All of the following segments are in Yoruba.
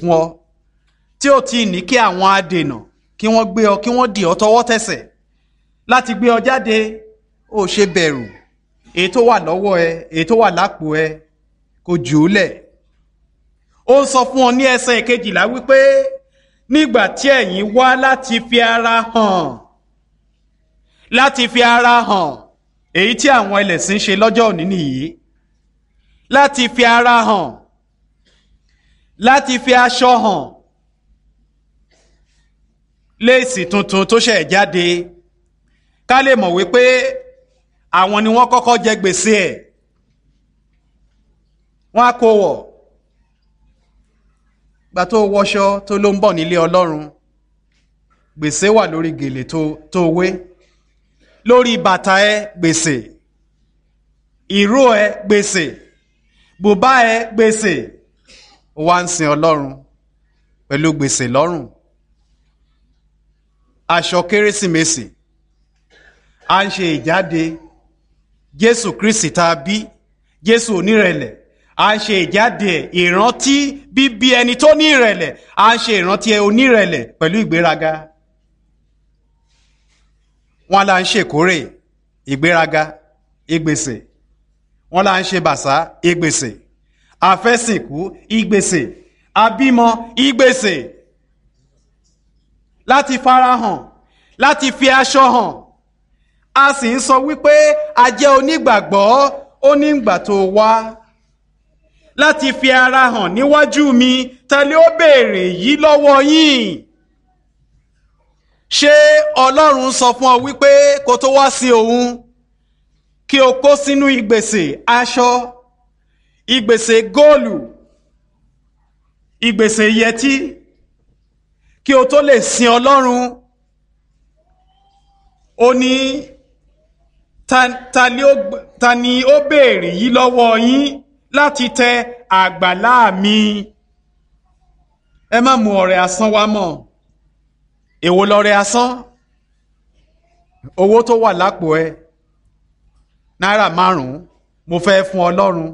fún ọ tí ò tí ì ní kí àwọn adènà kí wọ́n gbé ọ kí wọ́n dì ọ tọwọ́ tẹsẹ̀ láti gbé ọ jáde ó ṣe bẹ̀rù èyí tó wà lọ́wọ́ ẹ èyí tó wà lápò ẹ kò jù ú lẹ̀ ó ń sọ fún ọ ní ẹsẹ̀ kejìlá wípé nígbà tí ẹ̀yin wá láti fi ara hàn láti fi ara hàn èyí tí àwọn ẹlẹ́sìn ṣe lọ́jọ́ òní nìyí láti fi ara hàn láti fi aṣọ hàn léèsì tuntun tó ṣẹ̀ jáde ká lè mọ̀ wípé àwọn ni wọ́n kọ́kọ́ jẹ gbèsè ẹ̀ wọ́n á kó wọ̀ gbà tó wọṣọ tó ló ń bọ̀ nílé ọlọ́run gbèsè wà lórí gèlè tó tó wé lórí bàtà ẹ gbèsè ìró ẹ gbèsè bùbá ẹ gbèsè wá ń sin ọlọ́run pẹ̀lú gbèsè lọ́rùn aṣọ kérésìmesì à ń ṣe ìjáde jésù kristi tá a bí jésù onírẹ̀lẹ̀ à ń ṣe ìjáde ẹ̀ ìrántí bíbí ẹni tó ní ìrẹ̀lẹ̀ à ń ṣe ìrántí ẹ onírẹ̀lẹ̀ pẹ̀lú ìgbéraga wọn là ń ṣèkórè ìgbéraga ìgbèsè wọn là ń ṣe bàṣá ìgbèsè àfẹ́sìnkú ìgbèsè àbímọ ìgbèsè láti farahàn láti fi aṣọ hàn a sì ń sọ wípé a jẹ́ onígbàgbọ́ ó ní ìgbà tó wá láti fi ara hàn níwájú mi tẹ́lẹ̀ ó béèrè yìí lọ́wọ́ yín ṣé ọlọ́run sọ fún ọ wípé kó tó wá sí òun kí o kó sínú ìgbèsè aṣọ ìgbèsè góòlù ìgbèsè yẹtí kí o tó lè sin ọlọ́run ó ní ta, ta, ni ó, ta ni ó béèrè yìí lọ́wọ́ yín láti tẹ àgbàlá mi ẹ má mú ọrẹ asán wá mọ́ èwo lọrẹ asán owó tó wà lápò ẹ náírà márùn-ún mo fẹ́ fún ọlọ́run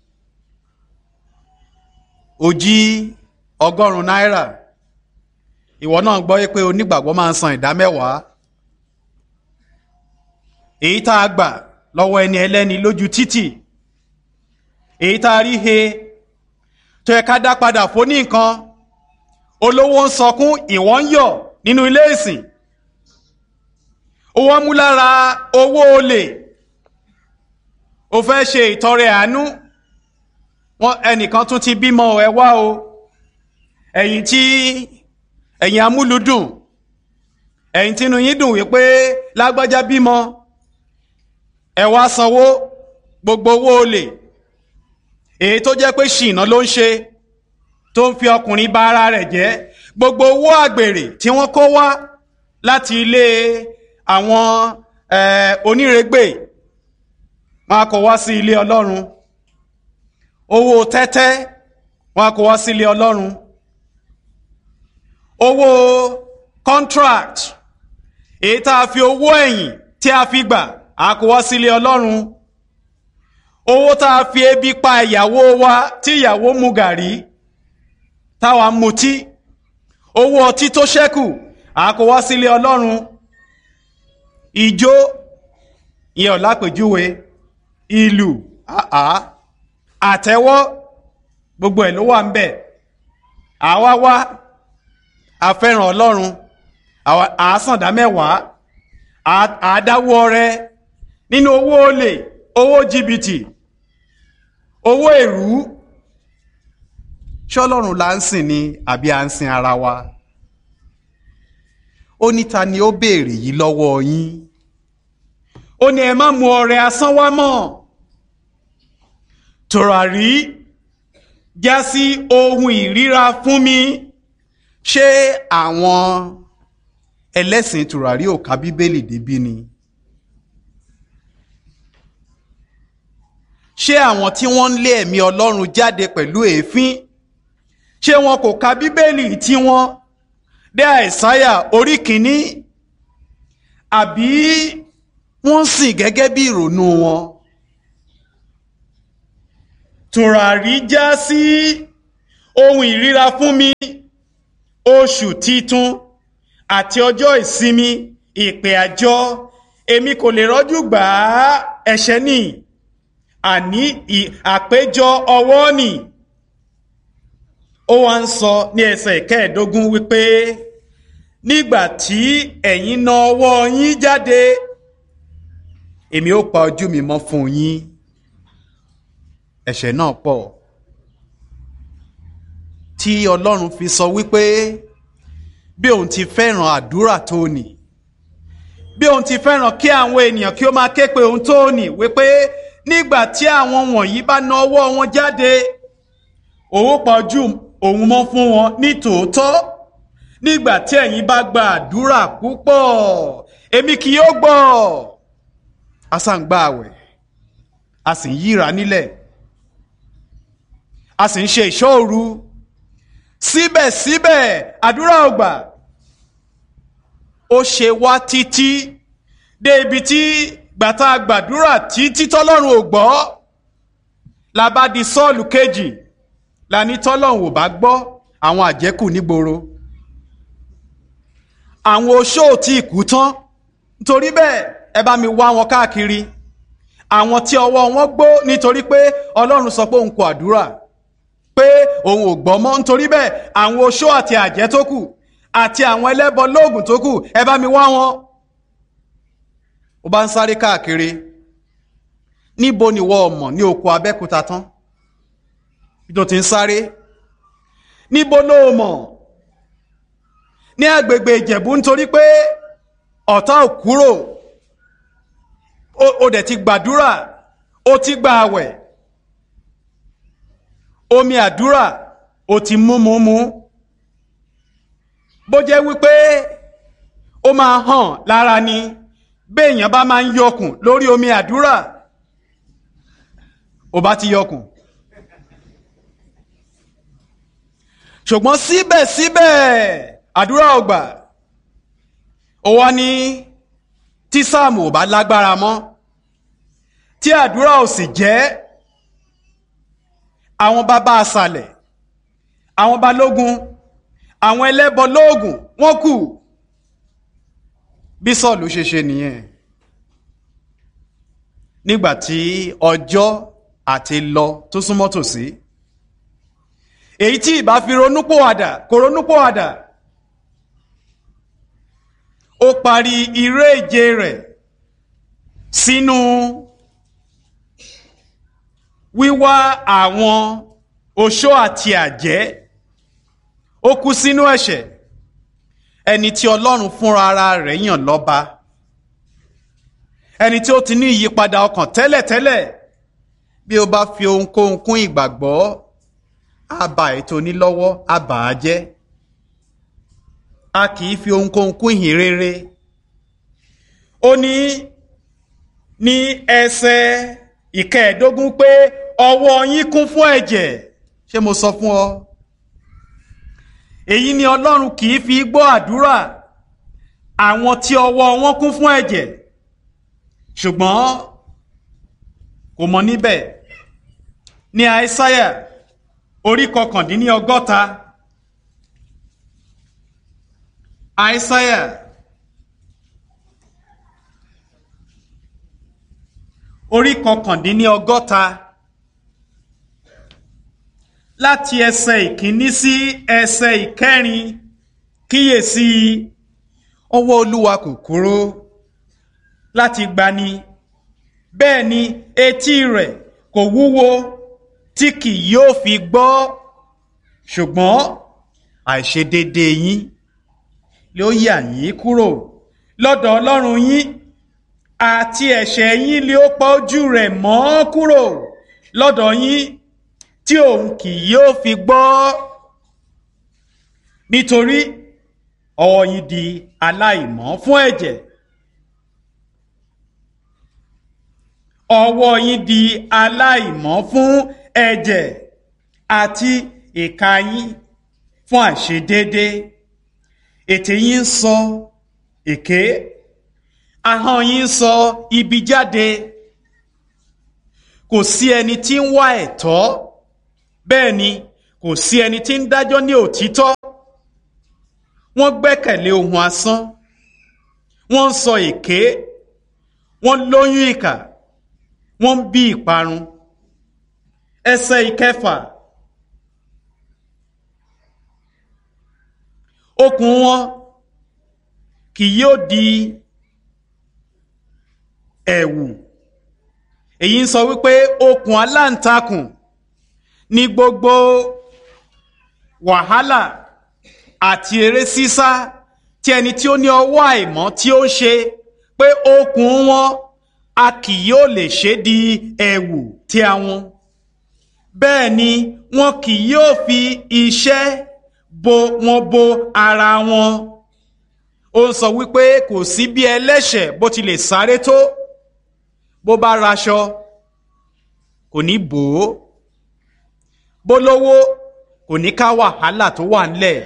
ó jí ọgọ́rùn-ún náírà ìwọ náà gbọ́ pé onígbàgbọ́ máa ń san ìdá mẹ́wàá èyí tá a gbà lọ́wọ́ ẹni ẹlẹ́ni lójú títì èyí tá a rí he tó yẹ ká dá padà fóní nǹkan olówó ń sọkún ìwọ ń yọ̀ nínú ilé ìsìn owó mú lára owó olè o fẹ́ ṣe ìtọrẹ àánú wọn ẹnìkan tún ti bímọ ẹ wá o ẹ̀yin tí ẹ̀yin amúlùdùn ẹ̀yin tínú yín dùn wípé lágbájá bímọ ẹ wá sanwó gbogbo owó olè èyí tó jẹ́ pé ṣìnà ló ń ṣe tó ń fi ọkùnrin bà ara rẹ̀ jẹ́ gbogbo owó àgbèrè tí wọ́n kó wá láti ilé àwọn onírègbè wọn a kó wá sí ilé ọlọ́run owó tẹ́tẹ́ wọn a kó wá sí ilé ọlọ́run owó contract èyí tá a fi owó ẹ̀yìn tí a fi gbà a kó wá sí ilé ọlọ́run owó tá a fi ebi pa ìyàwó wa tí ìyàwó mu gàrí táwa ń mutí owó ọtí tó ṣẹ́kù a kó wá sí ilé ọlọ́run ìjó ìyẹn ò lápèjúwe ìlù àá àtẹ́wọ́ gbogbo ẹ̀ ló wà ń bẹ̀ àwa wá àfẹ́ràn ọlọ́run àásàndá mẹ́wàá àádáwó ọrẹ nínú owó olè owó jìbìtì owó èrú ṣọlọ́run là ń sìn ni àbí à ń sin ara wa ó ní ta ni ó béèrè yìí lọ́wọ́ yín ó ní ẹ má mú ọrẹ asán wá mọ́ tòràrí já sí ohun ìríra fún mi ṣé àwọn ẹlẹ́sìn tòràrí ò ka bíbélì débí ni ṣé àwọn tí wọ́n ń lé ẹ̀mí ọlọ́run jáde pẹ̀lú èéfín ṣé wọn kò ka bíbélì tí wọ́n dé àìsáyà orí kìíní àbí wọ́n sìn gẹ́gẹ́ bí ìrònú wọn tùràrí já sí ohun ìríra fún mi oṣù titun àti ọjọ́ ìsinmi ìpè àjọ èmi kò lè rọ́jú gbà á ẹ̀ṣẹ̀ ni àní àpéjọ ọwọ́ nì ó wá ń sọ ní ẹsẹ̀ kẹẹ̀ẹ́dógún wípé nígbà tí ẹ̀yin na ọwọ́ yín jáde èmi ó pa ojú mi mọ́ fún yín ẹ̀ṣẹ̀ náà pọ̀ tí ọlọ́run fi sọ wípé bí òun ti fẹ́ràn àdúrà tó nì bí òun ti fẹ́ràn kí àwọn ènìyàn kí ó máa ké pe òun tó nì wípé nígbà tí àwọn wọ̀nyí bá na ọwọ́ wọn jáde òun pa ojú òun mọ́ fún wọn ní tòótọ́ nígbà tí ẹ̀yin bá gba àdúrà púpọ̀ èmi kì yóò gbọ́ a sá ń gba àwẹ̀ a sì ń yíra nílẹ̀ a sì ń ṣe ìṣọ́ òru síbẹ̀síbẹ̀ àdúrà ò gbà ó ṣe wá títí dé ibi tí gbàtà gbàdúrà títí tọ́lọ́run ò gbọ́ la bá di sọ́ọ̀lù kejì la ní tọ́lọ́run ò bá gbọ́ àwọn àjẹkù nígboro àwọn oṣó tí ìkú tán nítorí bẹ́ẹ̀ ẹ bá mi wá wọn káàkiri àwọn tí ọwọ́ wọn gbó nítorí pé ọlọ́run sọ pé òun kò àdúrà pé òun ò gbọ́ mọ́ nítorí bẹ́ẹ̀ àwọn oṣó àti àjẹ́ tó kù àti àwọn ẹlẹ́bọ lóògùn tó kù ẹ bá mi wá wọn. ó bá ń sáré káàkiri níbo ni wọ́n mọ̀ ní oko abẹ́kúta tán bí tó ti ń sáré níbo ló mọ̀ ní agbègbè ìjẹ̀bú nítorí pé ọ̀tá ò kúrò ó dẹ̀ ti gbàdúrà ó ti gba àwẹ̀ omi àdúrà ó ti mú mú mú bó jẹ́ wípé ó máa hàn lára ni béèyàn bá máa ń yọkùn lórí omi àdúrà ó bá ti yọkùn ṣùgbọ́n síbẹ̀síbẹ̀ àdúrà ò gbà ó wá ní tí sáàmù ò bá lágbára mọ́ tí àdúrà ò sì jẹ́ àwọn bàbá àṣàlẹ̀ àwọn balógun àwọn ẹlẹ́bọ lóògùn wọ́n kù bí sọ́ọ̀lù ṣe ṣe nìyẹn nígbà tí ọjọ́ àti lọ tó súnmọ́ tòsí èyí tí ìbá fi ronúpòwàdà kò ronúpòwàdà ó parí iré ìje rẹ̀ sínú wíwá àwọn oṣó àti àjẹ́ ó kú sínú ẹ̀ṣẹ̀ ẹni tí ọlọ́run fúnra ara rẹ̀ yàn lọ́ba ẹni tí ó ti ní ìyípadà ọkàn tẹ́lẹ̀tẹ́lẹ̀ bí ó bá fi ohunkóhun kún ìgbàgbọ́ á ba ètò onílọ́wọ́ á bà á jẹ́ a kì í fi ohunkóhun kún ìhìn rere ó ní ní ẹsẹ̀ ìkẹẹ̀ẹ́dógún pé ọwọ́ yín kún fún ẹ̀jẹ̀ ṣé mo sọ fún ọ èyí ni ọlọ́run kì í fi gbọ́ àdúrà àwọn tí ọwọ́ wọn kún fún ẹ̀jẹ̀ ṣùgbọ́n kò mọ níbẹ̀ ní àìsáyà orí kọkàndínní ọgọ́ta àìsáyà orí kọkàndínní ọgọ́ta láti ẹsẹ̀ ìkíní sí ẹsẹ̀ ìkẹrin kíyèsí ọwọ́ olúwa kò kúrò láti gbani bẹ́ẹ̀ ni etí rẹ̀ kò wúwo tí kì yóò fi gbọ́ ṣùgbọ́n àìṣedéédéé yín ló yà yín kúrò lọ́dọ̀ ọlọ́run yín àti ẹ̀ṣẹ̀ yín lé ó pa ojú rẹ̀ mọ́ kúrò lọ́dọ̀ yín tí òun kì yóò fi gbọ́ nítorí ọwọ́ yín di aláìmọ́ fún ẹ̀jẹ̀ ọwọ́ yín di aláìmọ́ fún ẹ̀jẹ̀ àti ìka yín fún àìṣedéédé ètè yín ń sọ èké ahọ́n yín ń sọ ibi jáde kò sí ẹni tí ń wá ẹ̀tọ́ bẹ́ẹ̀ ni kò sí ẹni tí ń dájọ́ ní òtítọ́ wọ́n gbẹ́kẹ̀lé ohun asán wọ́n ń sọ èké wọ́n lóyún ìkà wọ́n ń bí ìparun ẹsẹ̀ ìkẹfà okùn wọn kì yóò di ẹ̀wù èyí ń sọ wípé okùn aláǹtakùn ní gbogbo wàhálà àti eré sísá tí ẹni tí ó ní ọwọ́ àìmọ́ tí ó ń ṣe pé okùn wọn a kì yóò lè ṣe di ẹ̀wù tí a wọn bẹ́ẹ̀ ni wọn kì yóò fi iṣẹ́ bo wọn bo ara wọn ó ń sọ wípé kò sí bí ẹlẹ́ṣẹ̀ bó ti lè sáré tó bó bá raṣọ kò ní bò ó bó lówó kò ní ká wàhálà tó wà ńlẹ̀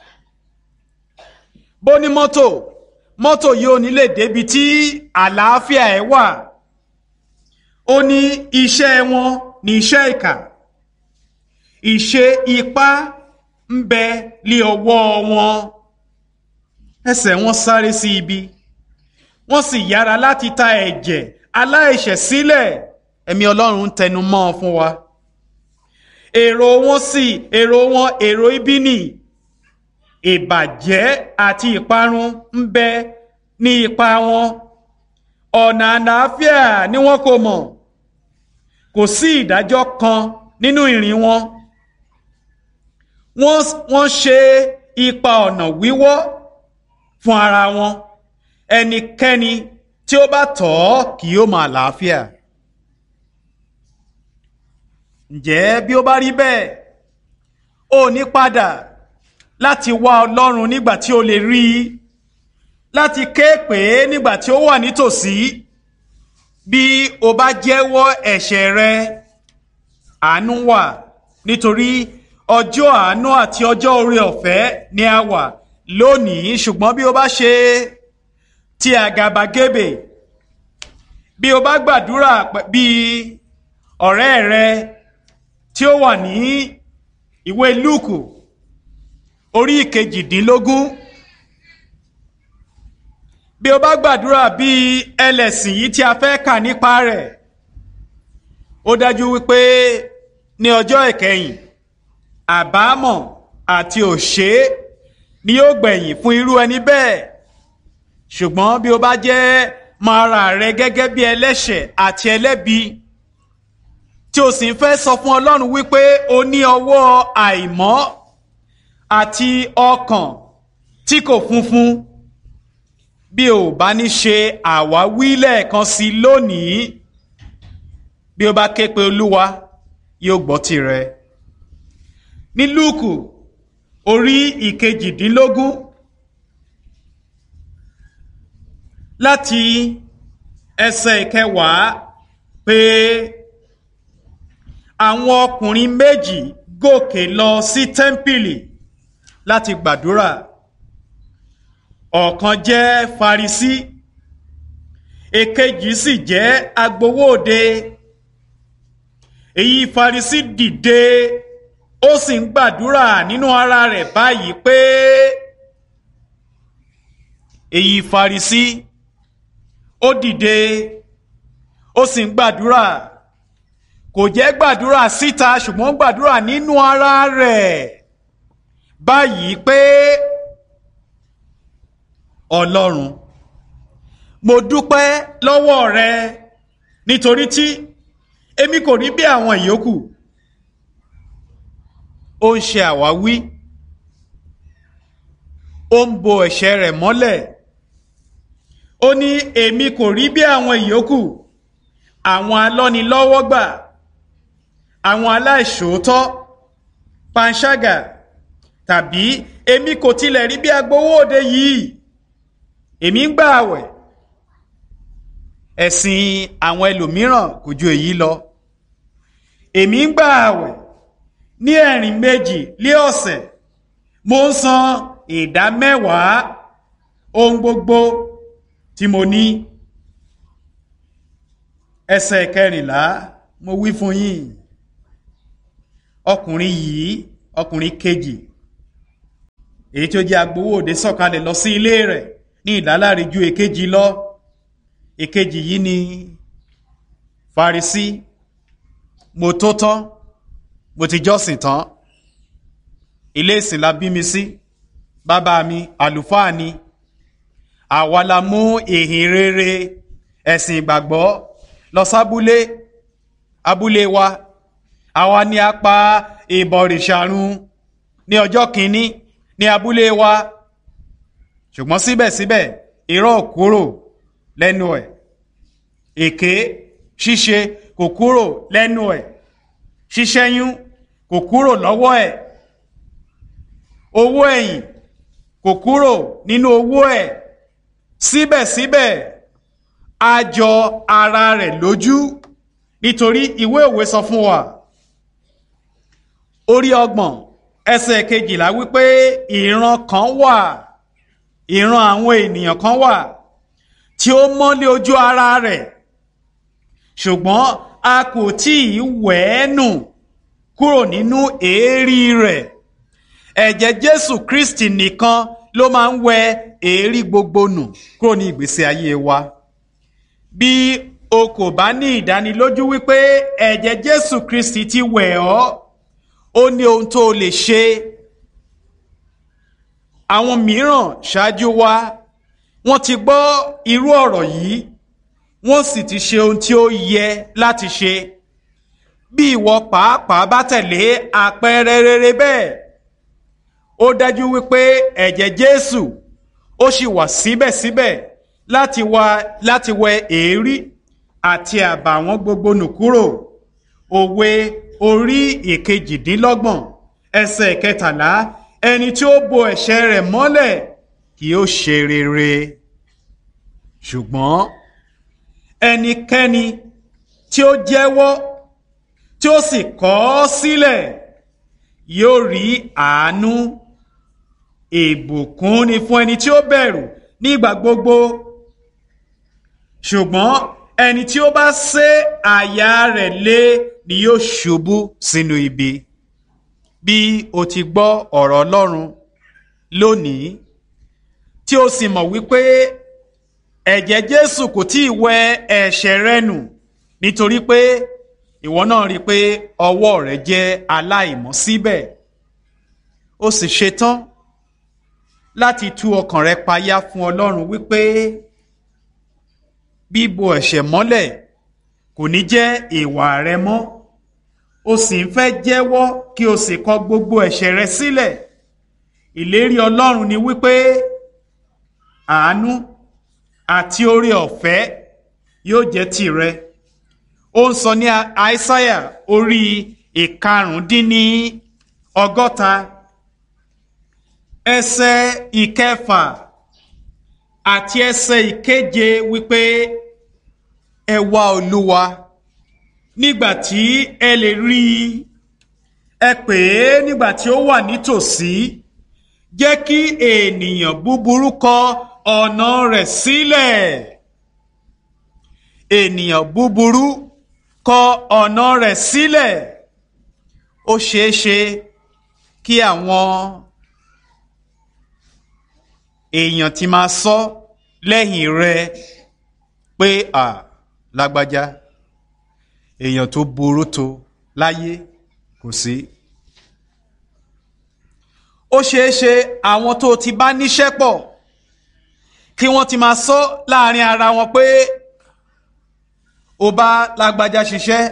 bó ní mọ́tò mọ́tò yìí ò ní lè débi tí àlàáfíà ẹ̀ wà ó ní iṣẹ́ wọn ní iṣẹ́ ìkà ìṣe ipá ń bẹ lé ọwọ́ wọn ẹsẹ̀ wọn sáré sí ibi wọ́n sì yára láti ta ẹ̀jẹ̀ aláìṣẹ̀ sílẹ̀ ẹ̀mí ọlọ́run ń tẹnu mọ́ ọ fún wa èrò wọn sì èrò wọn èrò ibi nì ìbàjẹ́ àti ìparun ń bẹ ní ipa wọn ọ̀nà àlàáfíà ni wọn kò mọ̀ kò sí ìdájọ́ kan nínú ìrìn wọn wọ́n ṣe ipa ọ̀nà wíwọ́ fún ara wọn ẹnikẹ́ni tí ó bá tọ̀ ọ́ kì yóò máa làáfíà. ǹjẹ́ bí ó bá rí bẹ́ẹ̀ ó ní padà láti wá ọlọ́run nígbà tí ó lè rí i láti ké pè é nígbà tí ó wà nítòsí bí o bá jẹ́wọ́ ẹ̀ṣẹ̀ rẹ àánú wà nítorí ọjọ́ àánú àti ọjọ́ oore ọ̀fẹ́ ni a wà lónìí ṣùgbọ́n bí o bá ṣe ti àgàbàgebè bí o bá gbàdúrà bí ọ̀rẹ́ rẹ tí ó wà ní ìwé lúùkù orí ìkejìdínlógún bí o bá gbàdúrà bí ẹlẹ́sìn yìí tí a fẹ́ kà nípa rẹ̀ ó dájú wípé ní ọjọ́ ìkẹyìn àbámọ̀ àti òṣè ni yóò gbẹ̀yìn fún irú ẹni bẹ́ẹ̀ ṣùgbọ́n bí o bá jẹ́ máa ra rẹ gẹ́gẹ́ bí ẹlẹ́ṣẹ̀ àti ẹlẹ́bi tí o sì ń fẹ́ sọ fún Ọlọ́run wípé o ní ọwọ́ àìmọ́ àti ọkàn tí kò funfun bí o bá ní ṣe àwáwí lẹ́ẹ̀kan sí lónìí bí o bá ké pe Olúwa yóò gbọ́ tirẹ̀ ní Lúùkù orí ìkejìdínlógún láti ẹsẹ̀ ìkẹwàá pé àwọn ọkùnrin méjì gòkè lọ sí tẹ́ḿpìlì láti gbàdúrà ọ̀kan jẹ́ Farisí èkejì sì jẹ́ agbowóde èyí Farisí dìde ó sì ń gbàdúrà nínú ara rẹ̀ báyìí pé èyí Farisí ó dìde ó sì ń gbàdúrà kò jẹ́ gbàdúrà síta ṣùgbọ́n gbàdúrà nínú ara rẹ̀ báyìí pé Ọlọ́run mo dúpẹ́ lọ́wọ́ rẹ nítorí tí èmi kò rí bí àwọn ìyókù ó ń ṣe àwáwí ó ń bo ẹ̀ṣẹ̀ rẹ̀ mọ́lẹ̀ ó ní èmi kò rí bí àwọn ìyókù àwọn alọ́nilọ́wọ́gbà àwọn aláìṣòótọ́ panṣágà tàbí èmi kò tilẹ̀ rí bí agbowó òde yìí èmi ń gbà àwẹ̀ ẹ̀sìn àwọn ẹlòmíràn kò ju èyí lọ èmi ń gbà àwẹ̀ ní ẹ̀rìn méjì lé ọ̀sẹ̀ mo ń san ìdá mẹ́wàá ohun gbogbo tí mo ní ẹsẹ̀ kẹrìnlá mo wí fún yín ọkùnrin yìí ọkùnrin kejì èyí tí ó jẹ́ agbowó òde sọ̀kalẹ̀ lọ sí ilé rẹ̀ ní ìdáláre ju èkejì lọ èkejì yìí ni Farisí mo tó tán mo ti jọ́sìn tán ilé ìsìn la bí mi sí bàbá mi àlùfáà ni àwa la mú ìhìn rere ẹ̀sìn ìgbàgbọ́ lọ sábúlé abúlé wa àwa ni a pa ìbọ̀rìṣàrun ní ọjọ́ kìíní ní abúlé wa ṣùgbọ́n síbẹ̀síbẹ̀ irọ́ kúrò lẹ́nu ẹ̀ èké ṣíṣe kò kúrò lẹ́nu ẹ̀ ṣíṣẹ́yún kò kúrò lọ́wọ́ ẹ̀ owó ẹ̀yìn kò kúrò nínú owó ẹ̀ síbẹ̀síbẹ̀ a jọ ara rẹ̀ lójú nítorí ìwé òwe sọ fún wa orí ọgbọ̀n ẹsẹ̀ kejìlá wípé ìran kan wà ìran àwọn ènìyàn kan wà tí ó mọ́lé ojú ara rẹ̀ ṣùgbọ́n a kò tí ì wẹ̀ ẹ́ nù kúrò nínú èérí rẹ̀ ẹ̀jẹ̀ Jésù Kristi nìkan ló máa ń wẹ èérí gbogbo nù kúrò ní ìgbésí ayé wa bí o kò bá ní ìdánilójú wípé ẹ̀jẹ̀ Jésù Kristi ti wẹ̀ ọ́ ó ní ohun tó o lè ṣe àwọn mìíràn ṣáájú wa wọ́n ti gbọ́ irú ọ̀rọ̀ yìí wọ́n sì ti ṣe ohun tí ó yẹ láti ṣe bí ìwọ pàápàá bá tẹ̀lé àpẹẹrẹ rere bẹ́ẹ̀ ó dájú wípé ẹ̀jẹ̀ Jésù ó sì wà síbẹ̀síbẹ̀ láti wá láti wẹ èérí àti àbàwọ́n gbogbo nù kúrò òwe orí ìkejìdínlọ́gbọ̀n ẹsẹ̀ kẹtàlá ẹni tí ó bo ẹ̀ṣẹ̀ rẹ̀ mọ́lẹ̀ kì yóò ṣe rere ṣùgbọ́n ẹnikẹ́ni tí ó jẹ́wọ́ tí ó sì kọ̀ ọ́ sílẹ̀ yóò rí àánú ìbùkún ni fún ẹni tí ó bẹ̀rù nígbà gbogbo ṣùgbọ́n ẹni tí ó bá sé àyà rẹ̀ lé ni yóò ṣubú sínú ibi bí o ti gbọ́ ọ̀rọ̀ Ọlọ́run lónìí tí o sì mọ̀ wípé ẹ̀jẹ̀ Jésù kò tí ì wẹ ẹ̀ṣẹ̀ rẹ nù nítorí pé ìwọ náà rí i pé ọwọ́ rẹ jẹ́ aláìmọ́ síbẹ̀ o sì ṣetán láti tú ọkàn rẹ payá fún Ọlọ́run wípé bíbo ẹ̀ṣẹ̀ mọ́lẹ̀ kò ní jẹ́ ìwà rẹ mọ́ o sì ń fẹ́ jẹ́wọ́ kí o sì kọ gbogbo ẹ̀ṣẹ̀ rẹ sílẹ̀ ìlérí Ọlọ́run ni wípé àánú àti oore ọ̀fẹ́ yóò jẹ́ tìrẹ ó ń sọ ní àìsáyà orí ìkarùndínní ọgọ́ta ẹsẹ̀ ìkẹfà àti ẹsẹ̀ ìkeje wípé ẹ wá olúwa nígbà tí ẹ lè rí i ẹ pè é nígbà tí ó wà nítòsí jẹ́ kí ènìyàn búburú kọ ọ̀nà rẹ̀ sílẹ̀ ènìyàn búburú kọ ọ̀nà rẹ̀ sílẹ̀ ó ṣeé ṣe kí àwọn èèyàn ti máa sọ lẹ́yìn rẹ pé à lágbájá èèyàn tó burú tó láyé kò sí. ó ṣeé ṣe àwọn tó ti bá níṣẹ́ pọ̀ kí wọ́n ti máa sọ láàrin ara wọn pé ó bá lágbájá ṣiṣẹ́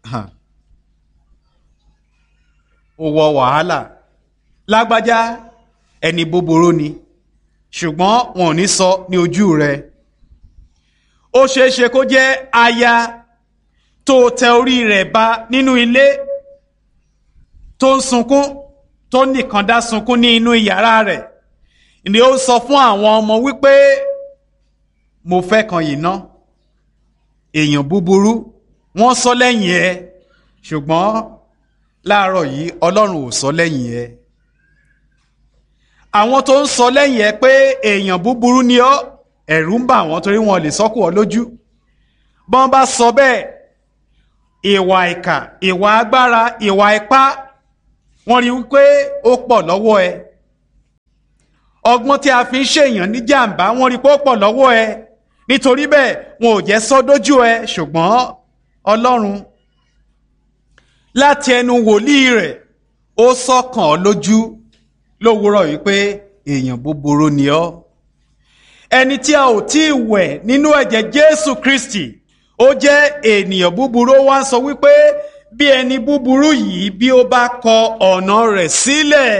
ó wọ wàhálà lágbájá ẹni búburú ni ṣùgbọ́n wọn ò ní sọ ní ojú rẹ̀ ó ṣeé ṣe kó jẹ́ aya tó tẹ orí rẹ̀ ba nínú ilé tó ń sunkún tó nìkan dá sunkún ní inú yàrá rẹ̀ ni ó sọ fún àwọn ọmọ wípé mo fẹ́ kan yìí ná èèyàn búburú wọ́n sọ lẹ́yìn ẹ ṣùgbọ́n láàárọ̀ yìí Ọlọ́run ò sọ lẹ́yìn ẹ àwọn tó ń sọ lẹ́yìn ẹ pé èèyàn búburú ni ọ́ ẹ̀rù ń bà wọ́n torí wọn lè sọ́kù ọ lójú bọ́n bá sọ bẹ́ẹ̀ ìwà ìkà ìwà agbára ìwà ipá wọ́n rí wípé ó pọ̀ lọ́wọ́ ẹ ọgbọ́n tí a fi ń ṣèyàn ní jàǹbá wọ́n rí pé ó pọ̀ lọ́wọ́ ẹ nítorí bẹ́ẹ̀ wọn ò jẹ́ sọ dójú ẹ ṣùgbọ́n ọlọ́run láti ẹnu wòlíì rẹ̀ ó sọ̀kàn ọ́ lójú lówùúrọ̀ wípé èèyàn búburú ni ọ́ ẹni tí a ò tí ì wẹ̀ nínú ẹ̀jẹ̀ Jésù Kristi ó jẹ́ ènìyàn búburú ó wá ń sọ wípé bí ẹni búburú yìí bí ó bá kọ ọ̀nà rẹ̀ sílẹ̀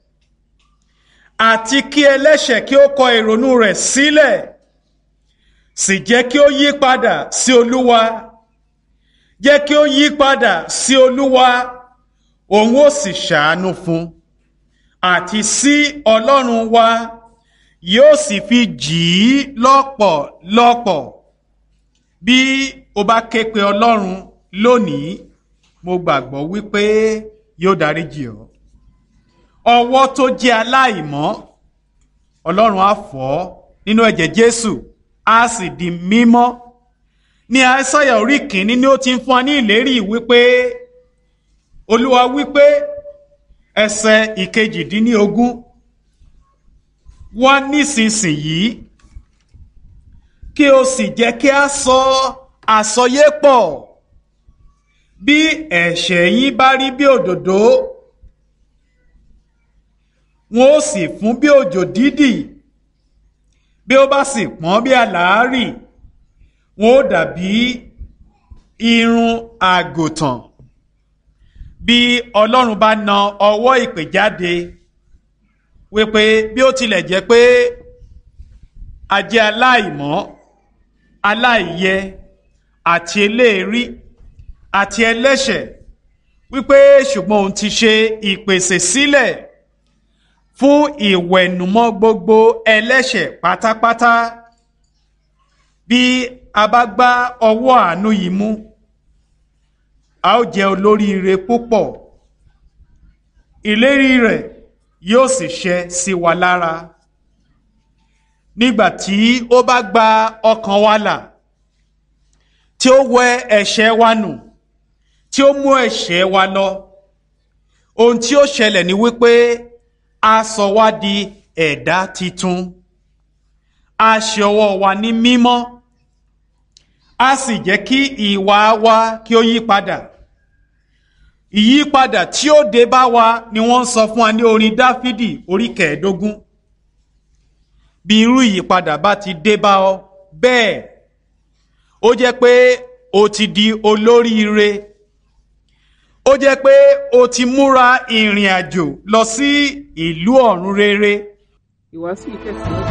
àti kí ẹlẹ́ṣẹ̀ kí ó kọ ìrònú rẹ̀ sílẹ̀ sì jẹ́ kí ó yí padà sí Olúwa jẹ́ kí ó yí padà sí Olúwa òun ó sì ṣàánú fún àti sí Ọlọ́run wa yóò sì fi jì í lọ́pọ̀lọpọ̀ bí o bá ké pe Ọlọ́run lónìí mo gbàgbọ́ wípé yóò dáríjì ọ́ ọwọ́ tó jẹ́ aláìmọ́ Ọlọ́run á fọ̀ ọ́ nínú ẹ̀jẹ̀ Jésù á sì di mímọ́ ní Aísáyà orí kìíní ni ó ti ń fún wa ní ìlérí wípé Olúwa wípé ẹsẹ̀ ìkejìdínlógún wá nísinsìnyí kí o sì jẹ́ kí a sọ àsọyé pọ̀ bí ẹ̀ṣẹ̀ yín bá rí bí òdòdó wọn ó sì fún bí òjò dídì bí ó bá sì pọ́n bí àlàárì wọn ó dàbí irun àgùntàn bí Ọlọ́run bá na ọwọ́ ìpè jáde wípé bí ó tilẹ̀ jẹ́ pé a jẹ́ aláìmọ́ aláìyẹ àti eléèrí àti ẹlẹ́ṣẹ̀ wípé ṣùgbọ́n òun ti ṣe ìpèsè sílẹ̀ fún ìwẹ̀nùmọ́ gbogbo ẹlẹ́ṣẹ̀ pátápátá bí a bá gbá ọwọ́ àánú yìí mú a ó jẹ́ olóríire púpọ̀ ìlérí rẹ̀ yóò sì ṣẹ sí wa lára nígbà tí ó bá gba ọkàn wa là tí ó wẹ ẹ̀ṣẹ̀ wa nù tí ó mú ẹ̀ṣẹ̀ wa lọ ohun tí ó ṣẹlẹ̀ ni wípé a sọ wá di ẹ̀dá titun a ṣe ọwọ́ wa ní mímọ́ a sì jẹ́ kí ìwà wa kí ó yí padà ìyípadà tí ó dé bá wa ni wọ́n ń sọ fún wa ní orin dáfídì orí kẹẹ̀ẹ́dógún bí irú ìyípadà bá ti dé bá ọ bẹ́ẹ̀ ó jẹ́ pé o ti di olóríire ó jẹ́ pé o ti múra ìrìn àjò lọ sí ìlú ọ̀run rere. ìwàásù ìtẹ̀síwájú.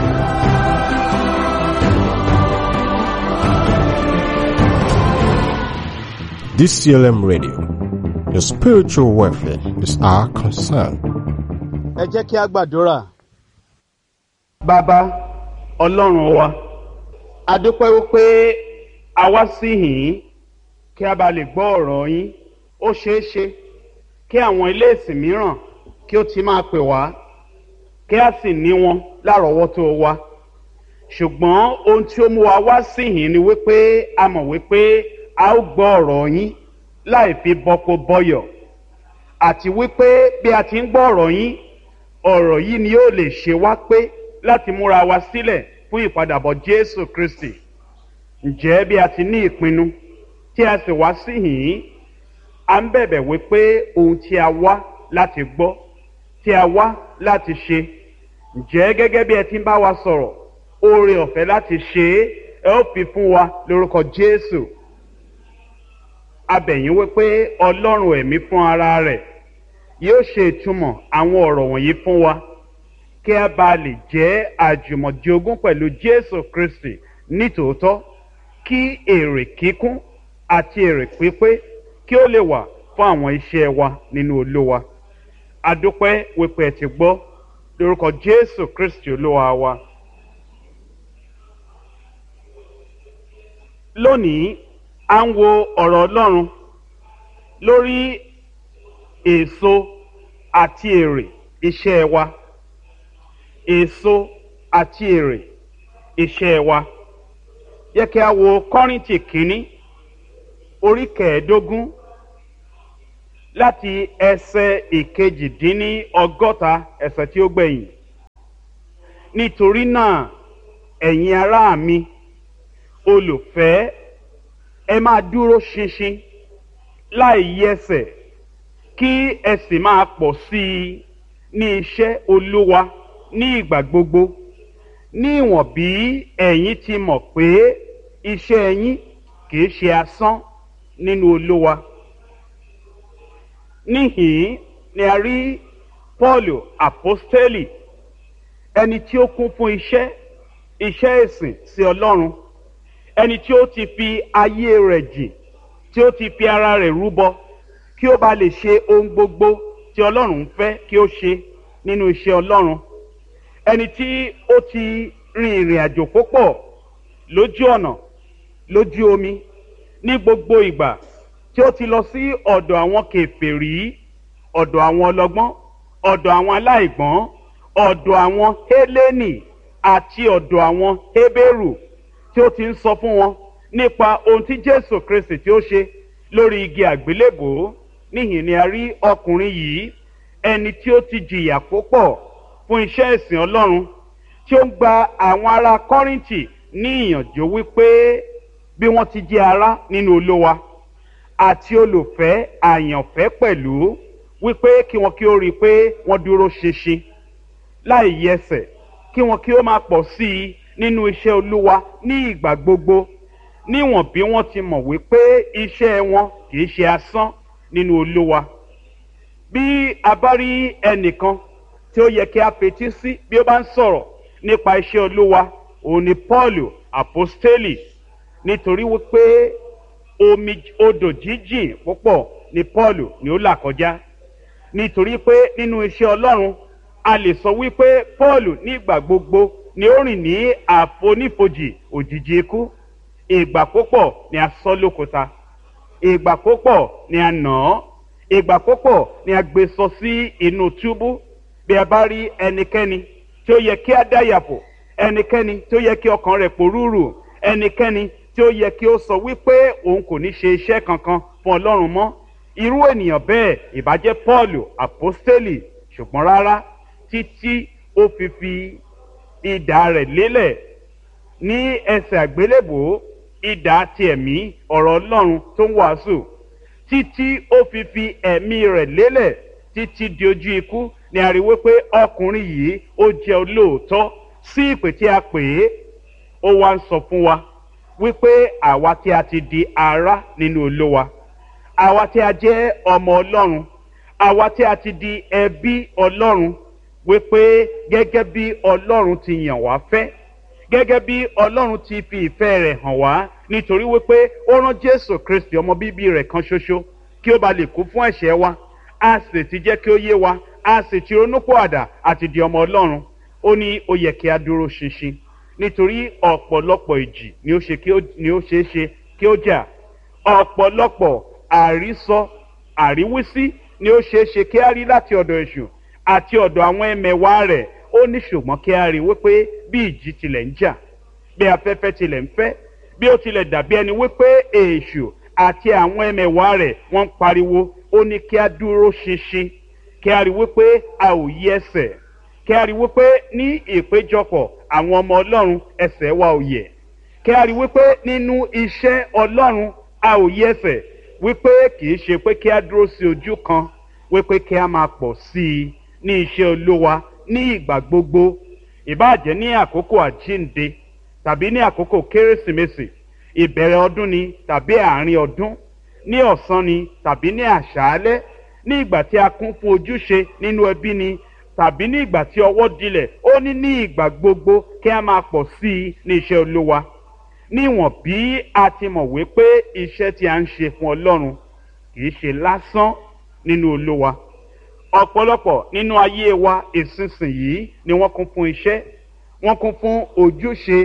DCLM Radio. Your spiritual welfare is our concern. ẹ jẹ́ kí a gbàdúrà. bàbá ọlọ́run wa a dúpẹ́ wípé a wá sí yìí kí a bá lè gbọ́ ọ̀rọ̀ yín ó ṣeé ṣe kí àwọn ilé ìsìn mìíràn kí ó ti máa pè wá kí a sì ní wọn lárọ̀ọ́wọ́tó wa ṣùgbọ́n ohun tí ó mú wa wá sí yìí ni wípé a mọ̀ wípé a ó gbọ́ ọ̀rọ̀ yín láì fi bọ́kó bọ́yọ̀ àti wípé bí a ti ń gbọ́ ọ̀rọ̀ yín ọ̀rọ̀ yìí ni yóò lè ṣe wá pé láti múra wa sílẹ̀ fún ìpadàbọ̀ Jésù Kristi ǹjẹ́ bí a ti ní ìpinnu tí a sì wá sí yìí a ń bẹ̀bẹ̀ wípé ohun tí a wá láti gbọ́ tí a wá láti ṣe ǹjẹ́ gẹ́gẹ́ bí ẹ ti ń bá wa sọ̀rọ̀ oore ọ̀fẹ́ láti ṣe é ẹ ó fi fún wa lórúkọ Jésù abẹ̀yìn wípé Ọlọ́run ẹ̀mí fún ara rẹ̀ yóò ṣe ìtumọ̀ àwọn ọ̀rọ̀ wọ̀nyí fún wa kí a bá lè jẹ́ àjùmọ̀jogún pẹ̀lú Jésù Kristi nítòótọ́ kí èrè kíkún àti èrè pípé kí ó lè wà fún àwọn iṣẹ́ wa nínú Olúwa adúpẹ́ wípé ẹ ti gbọ́ lórúkọ Jésù Kristi Olúwa wa. lónìí à ń wo ọ̀rọ̀ Ọlọ́run lórí èso àti èrè iṣẹ́ wa èso àti èrè iṣẹ́ wa yẹ kí a wo Kọ́ríńtì kínní orí kẹẹ̀ẹ́dógún láti ẹsẹ̀ ìkejìdínní ọgọ́ta ẹsẹ̀ tí ó gbẹ̀yìn nítorí náà ẹ̀yin ará mi olùfẹ́ ẹ máa dúró ṣinṣin láì yẹsẹ̀ kí ẹ sì máa pọ̀ sí i ní iṣẹ́ olúwa ní ìgbà gbogbo ní ìwọ̀n bí ẹ̀yin ti mọ̀ pé iṣẹ́ yín kì í ṣe asán nínú olúwa níhìn ni a rí paul apostoli ẹni tí ó kún fún iṣẹ́ iṣẹ́ ìsìn sí ọlọ́run ẹni tí ó ti fi ayé rẹ̀ jìn tí ó ti fi ara rẹ̀ rúbọ kí ó bá lè ṣe ohun gbogbo tí ọlọ́run fẹ́ kí ó ṣe nínú iṣẹ́ ọlọ́run ẹni tí ó ti rin ìrìn àjò púpọ̀ lójú ọ̀nà lójú omi ní gbogbo ìgbà tí ó ti lọ sí ọ̀dọ̀ àwọn kèfèrí ọ̀dọ̀ àwọn ọlọ́gbọ́n ọ̀dọ̀ àwọn aláìgbọ́n ọ̀dọ̀ àwọn hélénì àti ọ̀dọ̀ àwọn hébérù tí ó ti ń sọ fún wọn nípa ohun tí jésù kristi tí ó ṣe lórí igi àgbélébòó níhìn ni a rí ọkùnrin yìí ẹni tí ó ti jìyà púpọ̀ fún iṣẹ́ ìsìn ọlọ́run tí ó ń gba àwọn ará kọ́rìntì ní ìyànjú wípé bí wọ́n ti jẹ́ ará nínú olówa àti olùfẹ́ àyànfẹ́ pẹ̀lú wípé kí wọn kí ó rí i pé wọ́n dúró ṣinṣin láì yẹsẹ̀ kí wọn kí ó máa pọ̀ sí i nínú iṣẹ́ olúwa ní ìgbà gbogbo níwọ̀n bí wọ́n ti mọ̀ wípé iṣẹ́ wọn kì í ṣe asán nínú olúwa bí a bá rí ẹnìkan tí ó yẹ kí a fetí sí bí ó bá ń sọ̀rọ̀ nípa iṣẹ́ olúwa òun ni paul apostoli nítorí wípé omi odò jíjìn púpọ̀ ni paul ni ó là kọjá nítorí pé nínú iṣẹ́ ọlọ́run a lè sọ wípé paul nígbà gbogbo ni ó rìn ní àfonífojì òjijì ikú ìgbà púpọ̀ ni a sọ lókúta ìgbà púpọ̀ ni a nà án ìgbà púpọ̀ ni a gbé sọ sí inú túbú bí a bá rí ẹnikẹ́ni tí ó yẹ kí a dáyàpọ̀ ẹnikẹ́ni tí ó yẹ kí ọkàn rẹ̀ pòrúurù ẹnikẹ́ni tí ó yẹ kí ó sọ wípé òun kò ní ṣe iṣẹ́ kankan fún ọlọ́run mọ́ irú ènìyàn bẹ́ẹ̀ ìbàjẹ́ paul apostoli ṣùgbọ́n rárá títí ó fi fi ìdá rẹ̀ lélẹ̀ ní ẹsẹ̀ àgbélébòó ìdá ti ẹ̀mí ọ̀rọ̀ ọlọ́run tó ń wàásù títí ó fi fi ẹ̀mí rẹ̀ lélẹ̀ títí di ojú ikú ni a rí wípé ọkùnrin yìí ó jẹ́ olóòótọ́ sí ìpè tí a pè é ó wá ń sọ fún wa wípé àwa tí a ti di ara nínú olówa àwa tí a jẹ́ ọmọ ọlọ́run àwa tí a ti di ẹbí ọlọ́run wípé gẹ́gẹ́ bí ọlọ́run ti yàn wá fẹ́ gẹ́gẹ́ bí ọlọ́run ti fi ìfẹ́ rẹ̀ hàn wá nítorí wípé ó rán jésù kristi ọmọ bíbí rẹ̀ kan ṣoṣo kí ó ba lè kú fún ẹ̀ṣẹ̀ wa a sì ti jẹ́ kí ó yé wa a sì ti ronúpọ̀ àdà àti di ọmọ ọlọ́run ó ní ó yẹ kí a dúró ṣinṣin nítorí ọ̀pọ̀lọpọ̀ ìjì ni ó ṣe kí ó ni ó ṣeé ṣe kí ó jà ọ̀pọ̀lọpọ̀ àrísọ àríwísí ni ó ṣeé ṣe kí á rí láti ọ̀dọ̀ èṣù àti ọ̀dọ̀ àwọn ẹmẹ̀wá rẹ̀ ó ní ṣùgbọ́n kí á rí wípé bí ìjì tilẹ̀ ń jà bí afẹ́fẹ́ tilẹ̀ ń fẹ́ bí ó tilẹ̀ dàbí ẹni wípé èṣù àti àwọn ẹmẹ̀wá rẹ̀ wọ́n ń pariwo ó ní kí á dúró ṣinṣin kí á rí wípé a ò yí ẹsẹ̀ kí á rí wípé ní ìpéjọpọ̀ àwọn ọmọ ọlọ́run ẹsẹ̀ wa ò yẹ̀ kí á rí wípé nínú iṣẹ́ ọlọ́run a ò yí ẹsẹ̀ wípé kì í ṣe pé kí á dúró sí ojú kan wípé kí á máa pọ̀ sí i ní iṣẹ́ olówa ní ìgbà gbogbo ìbáàjẹ́ ní àkókò àjínde tàbí ní àkókò kérésìmesì ìbẹ̀rẹ̀ ọdún ni tàbí àárín ọdún ní ọ̀sán ni tàbí ní àṣálẹ́ ní ìgbà tí a kún fún ojúṣe nínú ẹbí ni tàbí ní ìgbà tí ọwọ́ dilẹ̀ ó ní ní ìgbà gbogbo kí a máa pọ̀ sí i ní iṣẹ́ olówa níwọ̀n bí a ti mọ̀ wípé iṣẹ́ tí a ń ṣe fún ọlọ́run kì í ṣe lásán nínú olówa ọ̀pọ̀lọpọ̀ nínú ayé wa ìsinsìnyí ni wọ́n kún fún iṣẹ́ wọ́n kún fún ojúṣe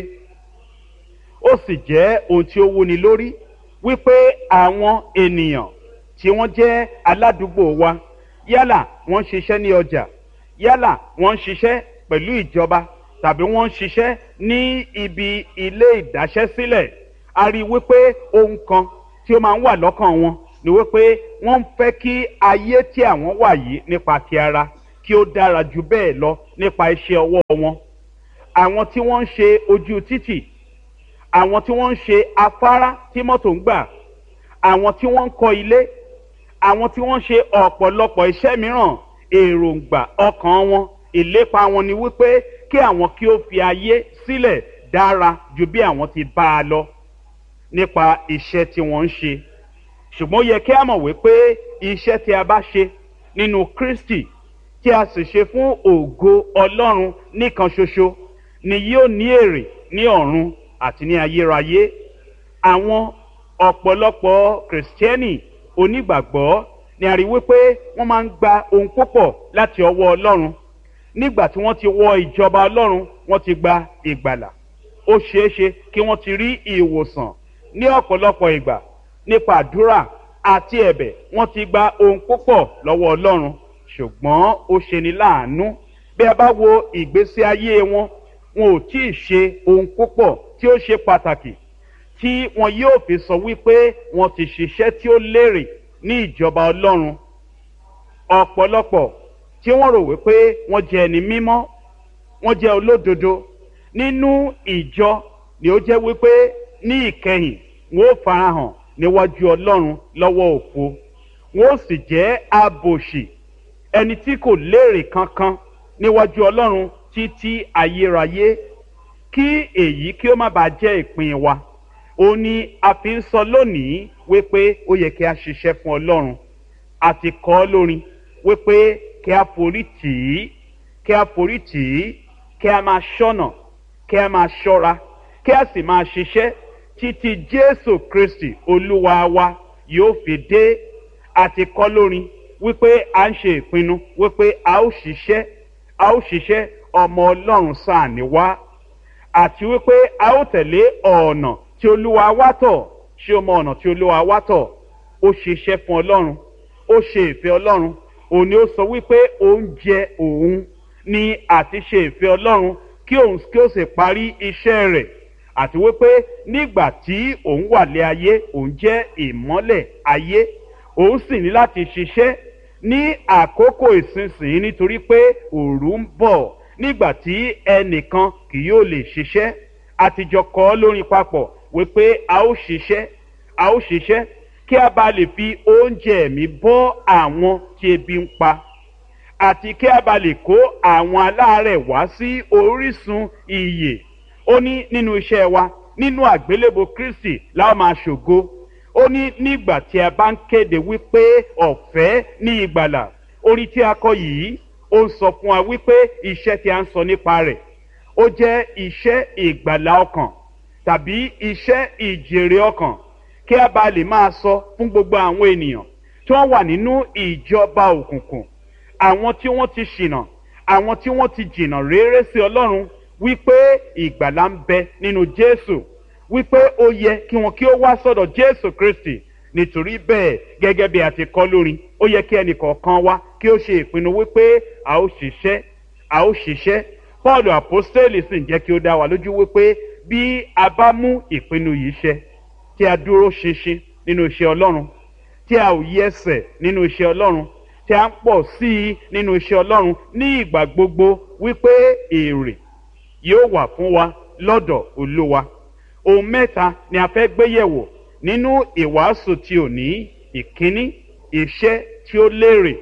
ó sì jẹ́ ohun tí ó wúni lórí wípé àwọn ènìyàn tí wọ́n jẹ́ aládùúgbò wa yálà wọ́n ń ṣiṣẹ́ ní ọjà yálà wọ́n ń ṣiṣẹ́ pẹ̀lú ìjọba tàbí wọ́n ń ṣiṣẹ́ ní ibi ilé ìdáṣẹ́sílẹ̀ a rí i wípé ohun kan tí ó máa ń wà lọ́kàn wọn ni wípé wọ́n ń fẹ́ kí ayé tí àwọn wà yìí nípa ti ara kí ó dára ju bẹ́ẹ̀ lọ nípa iṣẹ́ ọwọ́ wọn àwọn tí wọ́n ń ṣe ojú títì àwọn tí wọ́n ń ṣe afárá tí mọ́tò ń gbà àwọn tí wọ́n ń kọ́ ilé àwọn tí wọ́n ń ṣe ọ̀pọ̀lọpọ̀ iṣẹ́ mìíràn èròǹgbà ọkàn wọn ìlépa wọn ni wípé kí àwọn kí ó fi ayé sílẹ̀ dára ju bí àwọn ti bá a lọ nípa iṣẹ́ tí wọ́n ń ṣe ṣùgbọ́n ó yẹ kí a mọ̀ wípé iṣẹ́ tí a bá ṣe nínú kristi tí a sì ṣe fún ògo ọlọ́run nìkan ṣoṣo ni yóò ní èrè ní ọ̀run àti ní ayérayé àwọn ọ̀pọ̀lọpọ̀ kìrìsìtẹ́nì onígbàgbọ́ ni a rí wípé wọ́n máa ń gba ohun púpọ̀ láti ọwọ́ ọlọ́run nígbà tí wọ́n ti wọ ìjọba ọlọ́run wọ́n ti gba ìgbàlà ó ṣeé ṣe kí wọ́n ti rí ìwòsàn ní ọ̀pọ̀lọpọ̀ ìgbà nípa àdúrà àti ẹ̀bẹ̀ wọ́n ti gba ohun púpọ̀ lọ́wọ́ ọlọ́run ṣùgbọ́n ó ṣeni láàánú bí a bá wo ìgbésí ayé wọn wọn ò tí ì ṣe ohun púpọ̀ tí ó ṣe pàtàkì tí wọn yóò fi sọ wípé wọn ti ṣiṣẹ́ tí ó lérè ní ìjọba ọlọ́run ọ̀pọ̀lọpọ̀ tí wọ́n rò wípé wọ́n jẹ́ ẹni mímọ́ wọ́n jẹ́ olódodo nínú ìjọ ni ó jẹ́ wípé ní ìkẹyìn wọn ó farahàn níwájú ọlọ́run lọ́wọ́ òfo wọn ó sì jẹ́ abòṣì ẹni tí kò léèrè kankan níwájú ọlọ́run títí ayérayé kí èyí kí ó má bàa jẹ́ ìpín wa ó ní a fi ń sọ lónìí wípé ó yẹ kí a ṣiṣẹ́ fún ọlọ́run àti kọ́ lórin wípé kí a forí tì í kí a forí tì í kí a máa ṣọ́nà kí a máa ṣọ́ra kí a sì máa ṣiṣẹ́ títí jésù kristi olúwa wa yóò fi dé àti kọ́ lórin wípé a ń ṣe ìpinnu wípé a ó ṣiṣẹ́ a ó ṣiṣẹ́ ọmọ ọlọ́run sáà ní wá àti wípé a ó tẹ̀lé ọ̀nà tí olúwa wá tọ̀ ṣé o mọ ọ̀nà tí olúwa wá tọ̀ ó ṣiṣẹ́ fún ọlọ́run ó ṣe ìfẹ́ ọlọ́run òun ni ó sọ wípé oúnjẹ òun ni àti ṣe ìfẹ́ ọlọ́run kí òun kí ó sì parí iṣẹ́ rẹ̀ àti wípé nígbà tí òun wà lé ayé òun jẹ́ ìmọ́lẹ̀ ayé òun sì ní láti ṣiṣẹ́ ní àkókò ìsinsìnyí nítorí pé òru ń bọ̀ nígbà tí ẹnìkan kì yóò lè ṣiṣẹ́ àtijọ́ kọ́ lórin papọ̀ wípé a ó ṣiṣẹ́ a ó ṣiṣẹ́ kí a bá lè fi oúnjẹ ẹ̀mí bọ́ àwọn tí ebi ń pa àti kí a bá lè kó àwọn aláàárẹ̀ wá sí orísun iyè ó ní nínú iṣẹ́ wa nínú àgbélébò kristi láwọn máa ṣògo ó ní nígbà tí a bá ń kéde wípé ọ̀fẹ́ ní ìgbàlà orí tí a kọ yìí ó ń sọ fún wa wípé iṣẹ́ tí a ń sọ nípa rẹ̀ ó jẹ́ iṣẹ́ ìgbàlà ọkàn tàbí iṣẹ́ ìjèrè ọkàn kí a bá lè máa sọ fún gbogbo àwọn ènìyàn tí wọ́n wà nínú ìjọba òkùnkùn àwọn tí wọ́n ti ṣìnà àwọn tí wọ́n ti jìnà réré sí ọlọ́run wípé ìgbàlá ń bẹ nínú jésù wípé ó yẹ kí wọn kí ó wá sọ̀dọ̀ jésù kristi nítorí bẹ́ẹ̀ gẹ́gẹ́ bí a ti kọ́ lórin ó yẹ kí ẹnì kọ̀ọ̀kan wá kí ó ṣe ìpinnu wípé a ó ṣiṣẹ́ a ó ṣiṣẹ́ paul apostoli sì ń jẹ́ kí ó dá wa lójú wípé bí a bá mú ìpinnu yìí ṣẹ tí a dúró ṣinṣin nínú iṣẹ́ ọlọ́run tí a ò yí ẹsẹ̀ nínú iṣẹ́ ọlọ́run tí a ń pọ̀ sí i nínú iṣẹ́ ọlọ́run ní ìgbà gbogbo wípé èrè yóò wà fún wa lọ́dọ̀ olúwa ohun mẹ́ta ni a fẹ́ gbé yẹ̀wò nínú ìwàásù tí ò ní ìkíní iṣẹ́ tí ó lérè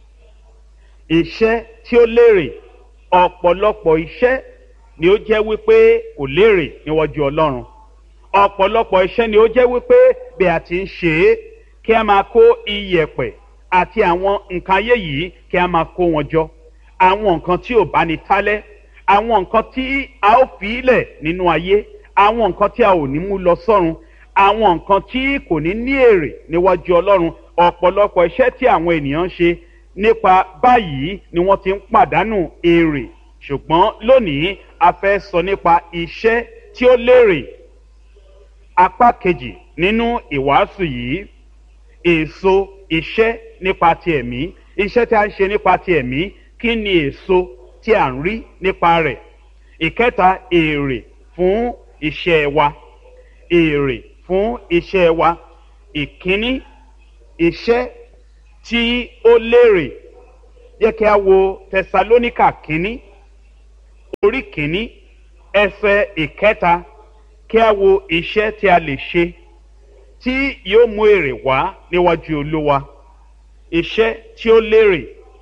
iṣẹ́ tí ó lérè ọ̀pọ̀lọpọ̀ iṣẹ́ ni ó jẹ́ wípé kò lérè níwájú ọlọ́run ọ̀pọ̀lọpọ̀ iṣẹ́ ni ó jẹ́ wípé bí a ti ń ṣe é kí a máa kó iyẹ̀pẹ̀ àti àwọn nǹkan ayé yìí kí a máa kó wọn jọ àwọn nǹkan tí ò bá ní tálẹ́ àwọn nǹkan tí a ó fi ilẹ̀ nínú ayé àwọn nǹkan tí a ò ní mú lọ sọ́run àwọn nǹkan tí kò ní ní èrè níwájú ọlọ́run ọ̀pọ̀lọpọ̀ iṣẹ́ tí àwọn ènìyàn ń ṣe nípa báyìí ni wọ́n ti ń pàdánù èrè ṣùgbọ́n lónìí a fẹ́ sọ nípa iṣẹ́ tí ó lérè apá kejì nínú ìwàásù yìí èso iṣẹ́ nípa ti ẹ̀mí iṣẹ́ tí a ń ṣe nípa ti ẹ̀mí kí ni èso tí a ń rí nípa rẹ̀ ìkẹta èrè fún iṣẹ́ wa èrè fún iṣẹ́ wa ìkíní iṣẹ́ tí ó lérè yẹ kí a wo tẹsalóníkà kínní orí kínní ẹsẹ̀ ìkẹta kí a wo iṣẹ́ tí a lè ṣe tí yóò mú èrè wá níwájú olúwa iṣẹ́ tí ó lérè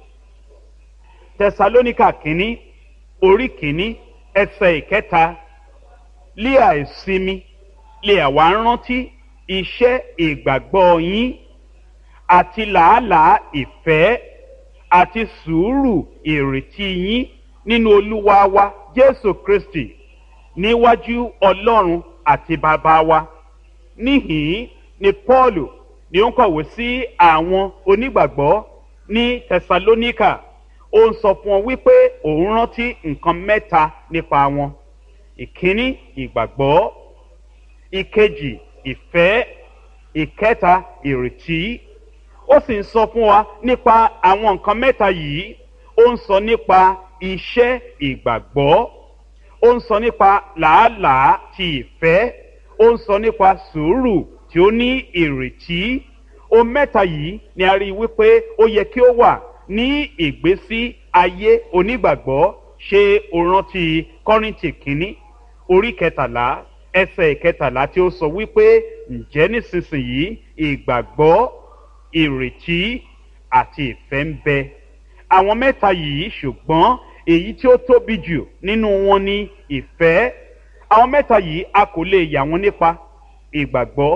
tẹsalóníkà kínní orí kínní ẹsẹ̀ ìkẹta lé àìsinmi lè àwa rántí iṣẹ́ ìgbàgbọ́ yín àti làálàá ìfẹ́ àti sùúrù ìrètí yín nínú olúwa wa jésù kristi níwájú ọlọ́run àti bàbá wa níhìn ni paul ni ó ń kọ̀wé sí àwọn onígbàgbọ́ ní tẹsalóníkà ó ń sọ fún wọn wípé òun rántí nǹkan mẹ́ta nípa wọn ìkíní ìgbàgbọ́ ìkejì ìfẹ́ ìkẹta ìrètí ó sì ń sọ fún wa nípa àwọn nǹkan mẹ́ta yìí ó ń sọ nípa iṣẹ́ ìgbàgbọ́ ó ń sọ nípa làálàá ti ìfẹ́ ó ń sọ nípa sùúrù tí ó ní ìrètí ohun mẹ́ta yìí ni a rí i wípé ó yẹ kí ó wà ní ìgbésí ayé onígbàgbọ́ ṣe òrántí kọ́rìntì kínní orí kẹtàlá ẹsẹ̀ ìkẹtàlá tí ó sọ wípé ǹjẹ́ nísinsìnyí ìgbàgbọ́ ìrètí àti ìfẹ́ ń bẹ àwọn mẹ́ta yìí ṣùgbọ́n èyí tí ó tóbi jù nínú wọn ni ìfẹ́ àwọn mẹ́ta yìí a kò lè yà wọ́n nípa ìgbàgbọ́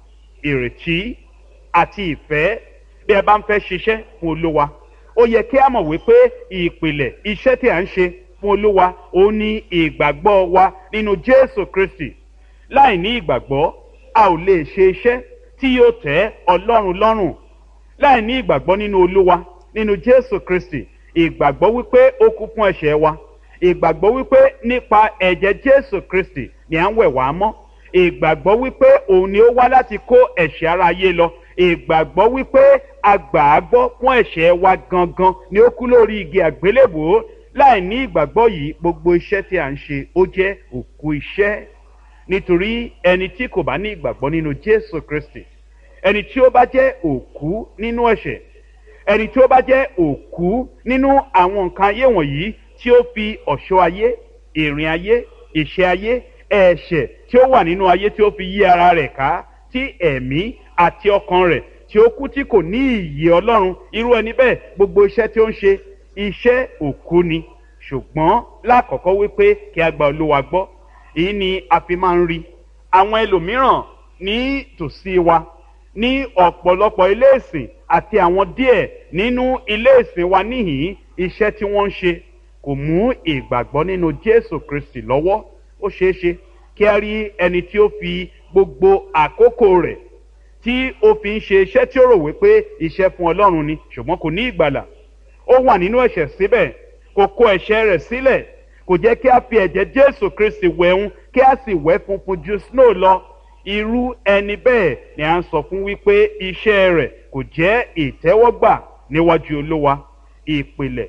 ìrètí àti ìfẹ́ bí ẹ bá ń fẹ́ ṣiṣẹ́ fún olúwa ó yẹ kí a mọ̀ wípé ìpìlẹ̀ iṣẹ́ tí a ń ṣe fún olúwa ó ní ìgbàgbọ́ wa nínú jésù kristi láì ní ìgbàgbọ́ a ò lè ṣe iṣẹ́ tí yóò tẹ́ ọlọ́run lọ́rùn láì ní ìgbàgbọ́ nínú olúwa nínú jésù kristi ìgbàgbọ́ wípé ó kú fún ẹ̀ṣẹ̀ wa ìgbàgbọ́ wípé nípa ẹ̀jẹ̀ jésù kristi ni à ń wẹ̀ wá mọ́ ìgbàgbọ́ wípé òun ni ó wá láti kó ẹ̀ṣẹ̀ ara ayé lọ ìgbàgbọ́ wípé agbàágbọ́ fún ẹ̀ṣẹ̀ wa gangan ni ó kú lórí igi àgbélébòó láì ní ìgbàgbọ́ yìí gbogbo iṣẹ́ tí à ń ṣe ó jẹ́ òkú iṣẹ́ nítorí ẹni tí kò bá ní ìgbàgbọ́ nínú jésù kristi ẹni tí ó bá jẹ́ òkú nínú ẹ̀ṣẹ̀ ẹni tí ó bá jẹ́ òkú nínú àwọn nǹkan ayé wọ̀nyí tí ó fi ọ̀ṣọ́ ayé ìrìn ayé ìṣe ayé ẹ̀ṣẹ̀ tí ó wà nínú ayé tí ó fi yí ara rẹ̀ ká tí ẹ̀mí àti ọkàn rẹ̀ tí ó kú tí kò ní ìyè ọlọ́run irú ẹni bẹ́ẹ̀ gbogbo iṣẹ́ tí ó ń ṣe iṣẹ́ òkú ni ṣùgbọ́n lákọ̀ọ́kọ́ wípé kí a gba olúwa gbọ́ èyí ni a fi máa ń rí àwọn ẹlòmíràn ní tòsí wa ní ọ̀pọ̀lọpọ̀ ilé ìsìn àti àwọn díẹ̀ nínú ilé ìsìn wa níhìn iṣẹ́ tí wọ́n ń ṣe kò mú ìgbàgbọ́ nínú jésù kristi lọ́wọ́ ó ṣeé ṣe kí a rí ẹni tí ó fi gbogbo àkókò rẹ̀ tí ó fi ń ṣe iṣẹ́ tí ó rò wípé iṣẹ́ fún ọlọ́run ni ṣùgbọ́n kò ní ìgbàlà ó wà nínú ẹ̀ṣẹ̀ síbẹ̀ kò kó ẹ̀ṣẹ̀ rẹ̀ sílẹ̀ kò jẹ́ kí a fi ẹ̀jẹ̀ jésù kristi wẹ̀hún kí a sì wẹ̀ funfun ju snow lọ irú ẹni bẹ́ẹ̀ ni à ń sọ fún wípé iṣẹ́ rẹ̀ kò jẹ́ ìtẹ́wọ́gbà níwájú olówa ìpìlẹ̀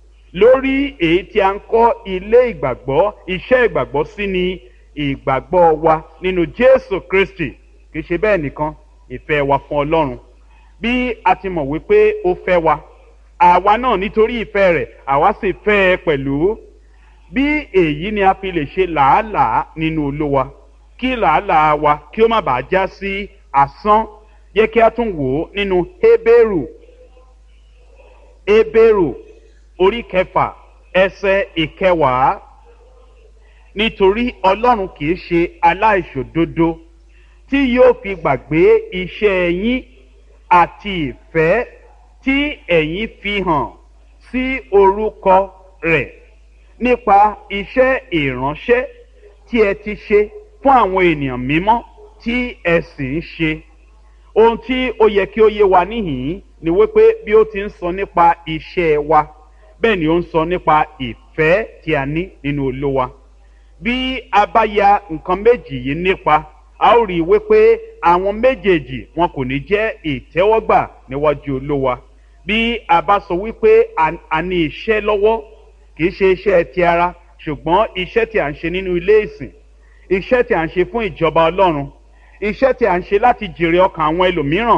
lórí èyí tí a ń kọ́ ilé ìgbàgbọ́ iṣẹ́ ìgbàgbọ́ sí ni ìgbàgbọ́ wa nínú jésù kristi kì í ṣe bẹ́ẹ̀ nìkan ìfẹ́ wa fún ọlọ́run bí a ti mọ̀ wípé ó fẹ́ wa àwa náà nítorí ìfẹ́ rẹ̀ àwa sì fẹ́ ẹ pẹ̀lú bí èyí ni a fi lè ṣe làálàá nínú olówa kí làálàá wa kí ó má bàa já sí asán yẹ kí a tún wò ó nínú hébérù hébérù orí kẹfà ẹsẹ ìkẹwàá nítorí ọlọ́run kì í ṣe aláìṣòdodo tí yóò fi gbàgbé iṣẹ́ yín àti ìfẹ́ tí ẹ̀yin fi hàn sí orúkọ rẹ̀ nípa iṣẹ́ ìránṣẹ́ tí ẹ ti ṣe fún àwọn ènìyàn mímọ́ tí ẹ sì ń ṣe ohun tí ó yẹ kí ó yé wa níhìn ni wípé bí ó ti ń sọ nípa iṣẹ́ wa bẹ́ẹ̀ ni ó ń sọ nípa ìfẹ́ tí a ní nínú olówa bí a bá ya nǹkan méjì yìí nípa a ó rí i wípé àwọn méjèèjì wọn kò ní jẹ́ ìtẹ́wọ́gbà níwájú olówa bí a bá sọ wípé a ní iṣẹ́ lọ́wọ́ kì í ṣe iṣẹ́ ti ara ṣùgbọ́n iṣẹ́ tí a ń ṣe nínú ilé ìsìn iṣẹ́ tí a ń ṣe fún ìjọba ọlọ́run iṣẹ́ tí a ń ṣe láti jèrè ọkàn àwọn ẹlòmíràn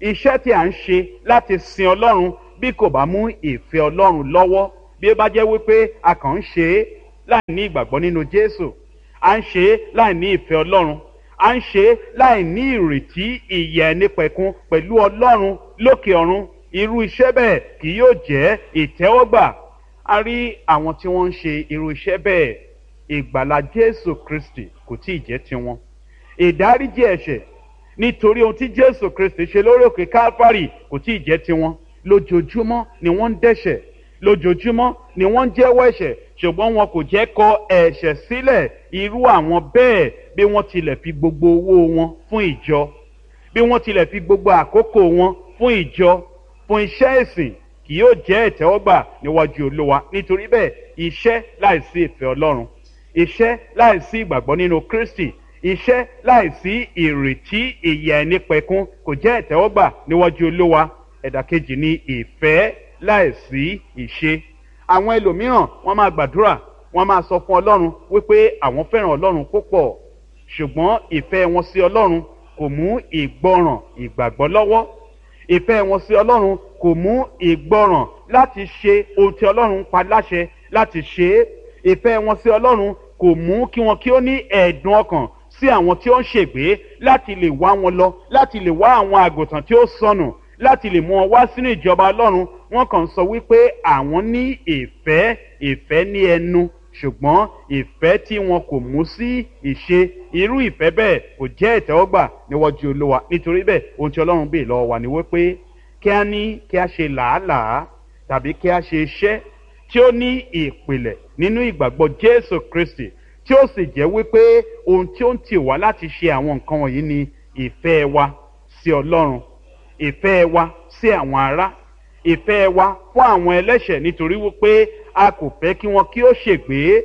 iṣẹ́ tí à ń ṣe láti sin ọlọ́run bí kò bá mú ìfẹ́ ọlọ́run lọ́wọ́ bí ó bá jẹ́ wípé a kàn ń ṣe é láì ní ìgbàgbọ́ nínú jésù à ń ṣe é láì ní ìfẹ́ ọlọ́run à ń ṣe é láì ní ìrètí ìyè ẹnipẹ̀kun pẹ̀lú ọlọ́run lókè ọ̀run irú iṣẹ́ bẹ́ẹ̀ kì yóò jẹ́ ìtẹ́wọ́gbà a rí àwọn tí wọ́n ń ṣe irú iṣẹ́ bẹ́ẹ̀ ìgbàlà jésù kristi kò tí ì jẹ́ tiwọn ìdáríjì ẹ̀ṣẹ̀ nítorí ohun tí jésù kristi ṣe lórí òkè calvary kò tí ì jẹ́ tiwọn lójoojúmọ́ ni wọ́n ń dẹ́ṣẹ̀ lójoojúmọ́ ni wọ́n ń jẹ́wọ́ ẹ̀ṣẹ̀ ṣùgbọ́n wọn kò jẹ́ kọ ẹ̀ṣẹ̀ sílẹ̀ irú àwọn bẹ́ẹ̀ bí wọ́n tilẹ̀ fi gbogbo owó wọn fún ìjọ bí wọ́n tilẹ̀ fi gbogbo àkókò wọn fún ìjọ fún iṣẹ́ ìsìn kì yóò jẹ́ ìtẹ́wọ́gbà níwájú olúwa nítorí bẹ́ẹ̀ iṣẹ́ láìsí ìfẹ́ ọlọ́run iṣẹ́ láìsí ìgbàgbọ́ nínú kristi iṣẹ́ láìsí ìrètí ìyà ẹni pẹ̀kun kò jẹ́ ìtẹ́wọ́gbà níwájú olúwa ẹ̀dà kejì ni ìfẹ́ láìsí ìṣe àwọn ẹlòmíràn wọ́n máa gbàdúrà wọ́n máa sọ fún ọlọ́run wípé àwọn fẹ́ràn ọlọ́run púpọ̀ ṣùgbọ́n ìfẹ́ wọn sí ọlọ́run kò mú ìgbọràn ìgbàgbọ́ lọ́wọ́ ìfẹ́ wọn sí ọlọ́run kò mú ìgbọràn láti ṣe ohun tí ọlọ́run pa láṣẹ láti ṣe é ìfẹ́ wọn sí ọlọ́run kò mú kí wọn kí ó ní ẹ̀ẹ̀dùn ọkàn sí àwọn tí ó ń ṣègbé láti lè wá wọn lọ láti lè wá àwọn àgùntàn tí ó sọnù láti lè mú wọn wá sínú ìjọba ọlọ́run wọn kàn sọ wípé àwọn ní ìfẹ́ ìfẹ́ ní ẹnu ṣùgbọ́n ìfẹ́ tí wọn kò mú sí ìṣe irú ìfẹ́ bẹ́ẹ̀ kò jẹ́ ìtẹ́wọ́gbà níwájú olúwa nítorí bẹ́ẹ̀ ohun tí ọlọ́run bèè lọ́wọ́ wa ni wípé kí a ní kí a ṣe làálàá tàbí kí a ṣe iṣẹ́ tí ó ní ìpìlẹ̀ nínú ìgbàgbọ́ jésù kristi tí ó sì jẹ́ wípé ohun tí ó ń tì wá láti ṣe àwọn nǹkan wọ̀nyí ni ìfẹ́ wa sí ọlọ́run ìfẹ́ wa sí àwọn ará ìfẹ́ wa fún àwọn ẹlẹ́ṣẹ̀ nítorí wípé a kò fẹ́ kí wọn kí ó ṣègbé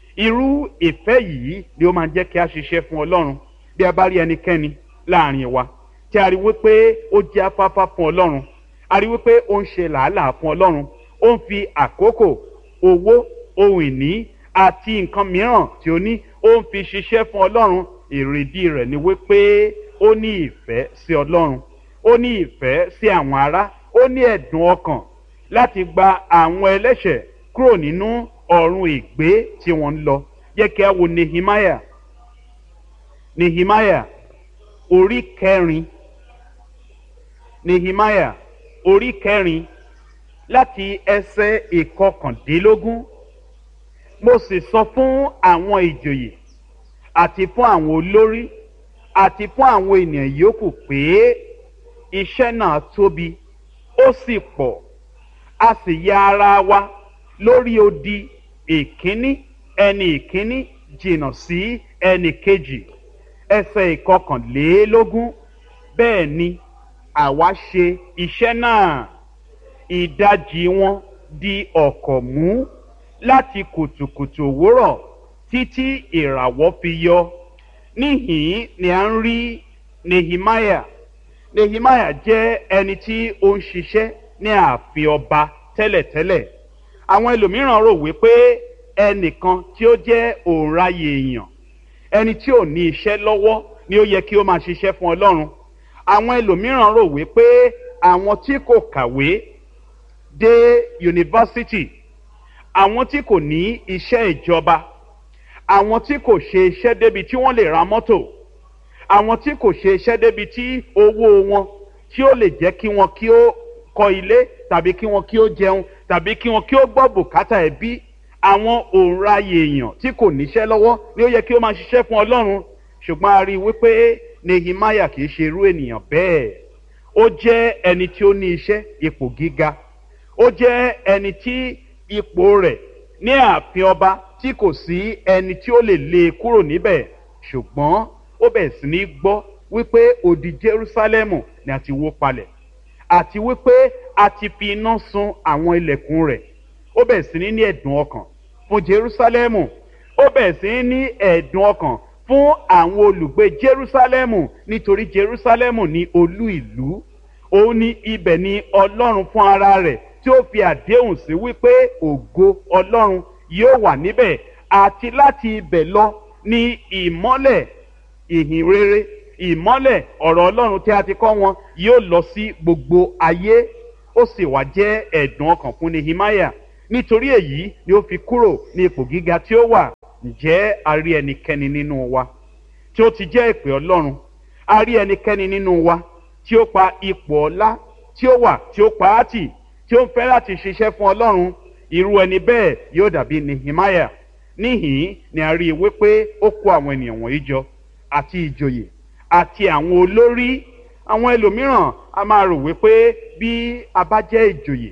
irú ìfẹ́ yìí ni ó máa jẹ́ kí a ṣiṣẹ́ fún ọlọ́run bí a bá rí ẹnikẹ́ni láàrin wa tí a rí wípé ó jẹ́ afáfá fún ọlọ́run a rí wípé ó ń ṣe làálàá fún ọlọ́run ó ń fi àkókò owó ohun ìní àti nǹkan mìíràn tí ó ní ó ń fi ṣiṣẹ́ fún ọlọ́run èrèdí rẹ̀ ni wípé ó ní ìfẹ́ sí ọlọ́run ó ní ìfẹ́ sí àwọn ará ó ní ẹ̀dùn ọkàn láti gba àwọn ẹlẹ́ṣẹ̀ kúrò nínú ọ̀run ìgbé tí wọ́n ń lọ yẹ kí a wo nehemiah nehemiah orí kẹrin nehemiah orí kẹrin láti ẹsẹ̀ ìkọkàndínlógún mo sì sọ fún àwọn ìjòyè àti fún àwọn olórí àti fún àwọn ènìyàn yòókù pé iṣẹ́ náà tóbi ó sì pọ̀ a sì ya ara wa lórí odi ìkíní ẹni ìkíní jìnnà sí ẹni kejì ẹsẹ̀ ìkọkànlélógún bẹ́ẹ̀ ni àwa ṣe iṣẹ́ náà ìdajì wọn di ọ̀kọ̀ mú láti kùtùkùtù òwúrọ̀ títí ìràwọ̀ fi yọ níhìn ni à ń rí nehemiah nehemiah jẹ́ ẹni tí ó ń ṣiṣẹ́ ní ààfin ọba tẹ́lẹ̀tẹ́lẹ̀ àwọn ẹlòmíràn rò wípé ẹnìkan tí ó jẹ́ òǹraye èèyàn ẹni tí ò ní iṣẹ́ lọ́wọ́ ni ó yẹ kí ó máa ṣiṣẹ́ fún ọlọ́run àwọn ẹlòmíràn rò wípé àwọn tí kò kàwé dé yunifásitì àwọn tí kò ní iṣẹ́ ìjọba àwọn tí kò ṣe iṣẹ́ débi tí wọ́n lè ra mọ́tò àwọn tí kò ṣe iṣẹ́ débi tí owó wọn tí ó lè jẹ́ kí wọn kí ó kọ́ ilé tàbí kí wọn kí ó jẹun tàbí kí wọn kí ó gbọ́ bùkátà ẹbí àwọn òǹraye èèyàn tí kò níṣẹ́ lọ́wọ́ ni ó yẹ kí ó máa ṣiṣẹ́ fún ọlọ́run ṣùgbọ́n a rí i wípé nehemiah kì í ṣe irú ènìyàn bẹ́ẹ̀ ó jẹ́ ẹni tí ó ní iṣẹ́ ipò gíga ó jẹ́ ẹni tí ipò rẹ̀ ní ààfin ọba tí kò sí ẹni tí ó lè lé e kúrò níbẹ̀ ṣùgbọ́n ó bẹ̀rẹ̀ sí ní gbọ́ wípé odi jerusalemu ni a ti wó palẹ̀ àti wípé a ti fi iná sun àwọn ilẹ̀kùn rẹ̀ ó bẹ̀rẹ̀ sí ní ní ẹ̀dùn ọkàn fún jerusalemu ó bẹ̀rẹ̀ sí ní ní ẹ̀dùn ọkàn fún àwọn olùgbé jerusalemu nítorí jerusalemu ní olú ìlú òun ní ibẹ̀ ni ọlọ́run fún ara rẹ̀ tí ó fi àdéhùn sí wípé ògo ọlọ́run yóò wà níbẹ̀ àti láti ibẹ̀ lọ ní ìmọ́lẹ̀ ìhìn rere ìmọ́lẹ̀ ọ̀rọ̀ ọlọ́run tí a ti kọ́ wọn yóò lọ sí gbogbo ayé ó sì wá jẹ́ ẹ̀dùn ọkàn fún nehemiah nítorí èyí ni ó fi kúrò ní ipò gíga tí ó wà ǹjẹ́ a rí ẹnikẹ́ni nínú wa tí ó ti jẹ́ ìpè ọlọ́run a rí ẹnikẹ́ni nínú wa tí ó pa ipò ọlá tí ó wà tí ó pa á tì tí ó ń fẹ́ láti ṣiṣẹ́ fún ọlọ́run irú ẹni bẹ́ẹ̀ yóò dàbí nehemiah níhìn ni a rí i wípé ó kó àwọn ènìyàn wọ̀nyí jọ àti ìjòyè àti àwọn olórí àwọn ẹlòmíràn a máa rò wípé bí a bá jẹ́ ìjòyè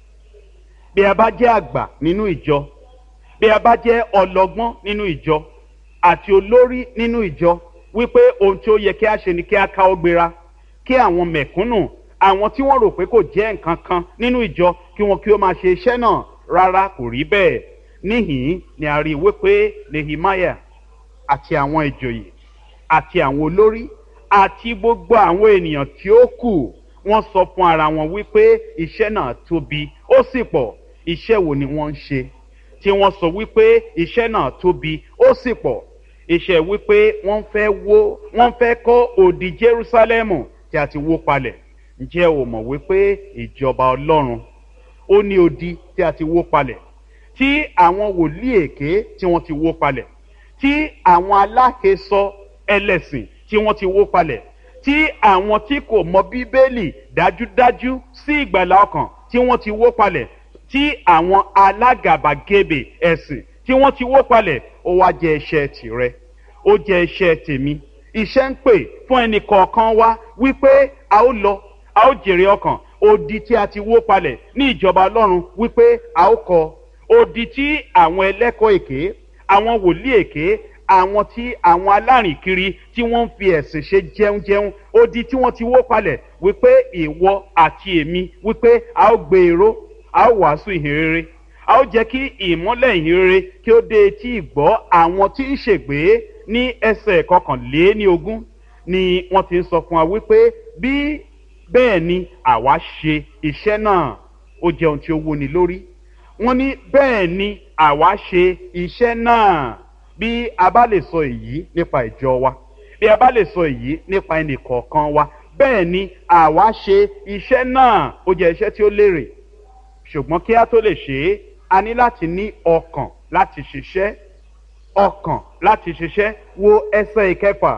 bí a bá jẹ́ àgbà nínú ìjọ bí a bá jẹ́ ọlọ́gbọ́n nínú ìjọ àti olórí nínú ìjọ wípé ohun tí ó yẹ kí a ṣe ni kí a ká ó gbéra kí àwọn mẹ̀kúnnù àwọn tí wọ́n rò pé kò jẹ́ nǹkan kan nínú ìjọ kí wọn kí ó máa ṣe iṣẹ́ náà rárá kò rí bẹ́ẹ̀ níhìn ni a rí i wípé nehemiah àti àwọn ìjòyè àti àwọn olórí àti gbogbo àwọn ènìyàn tí ó kù wọ́n sọ fún ara wọn wípé iṣẹ́ náà tóbi ó sì pọ̀ iṣẹ́ wo ni wọ́n ń ṣe tí wọ́n sọ wípé iṣẹ́ náà tóbi ó sì pọ̀ iṣẹ́ wípé wọ́n fẹ́ wó wọ́n fẹ́ kọ́ òdì jerusalemu tí a ti wó palẹ̀ ǹjẹ́ o mọ̀ wípé ìjọba ọlọ́run ó ní odi tí a ti wó palẹ̀ tí àwọn wòlíì èké tí wọ́n ti wó palẹ̀ tí àwọn aláhesọ ẹlẹ́sìn tí wọ́n ti wó palẹ̀ tí àwọn tí kò mọ bíbélì dájúdájú sí ìgbàlá ọkàn tí wọ́n ti wó palẹ̀ tí àwọn alágàbàgebè ẹ̀sìn tí wọ́n ti wó palẹ̀ ó wá jẹ́ iṣẹ́ tìrẹ ó jẹ́ iṣẹ́ tèmi iṣẹ́ ń pè fún ẹnì kọ̀ọ̀kan wá wípé a ó lọ a ó jèrè ọkàn odi tí a ti wó palẹ̀ ní ìjọba ọlọ́run wípé a ó kọ odi tí àwọn ẹlẹ́kọ̀ọ́ èké àwọn wòlíì èké àwọn tí àwọn alárìnkiri tí wọ́n ń fi ẹ̀sìn ṣe jẹunjẹun odi tí wọ́n ti wó palẹ̀ wípé ìwọ àti èmi wípé a ó gbé èrò a ó wàásù ìhìnrere a ó jẹ́ kí ìmọ́lẹ̀ ìhìnrere kí ó dé etí ìgbọ́ àwọn tí ń ṣègbè ní ẹsẹ̀ kọkànléní ogún ni wọ́n ti ń sọ fún wa wípé bí bẹ́ẹ̀ ni àwa ṣe iṣẹ́ náà ó jẹ́ ohun tí ó wúni lórí wọ́n ní bẹ́ẹ̀ ni àwa ṣe iṣẹ́ náà bí a bá lè sọ èyí nípa ìjọ wa bí a bá lè sọ èyí nípa ẹnì kọ̀ọ̀kan wa bẹ́ẹ̀ ni àwa ṣe iṣẹ́ náà ó jẹ́ iṣẹ́ tí ó lérè ṣùgbọ́n kí a tó lè ṣe é a ní láti ní ọkàn láti ṣiṣẹ́ ọkàn láti ṣiṣẹ́ wo ẹsẹ̀ ìkẹfà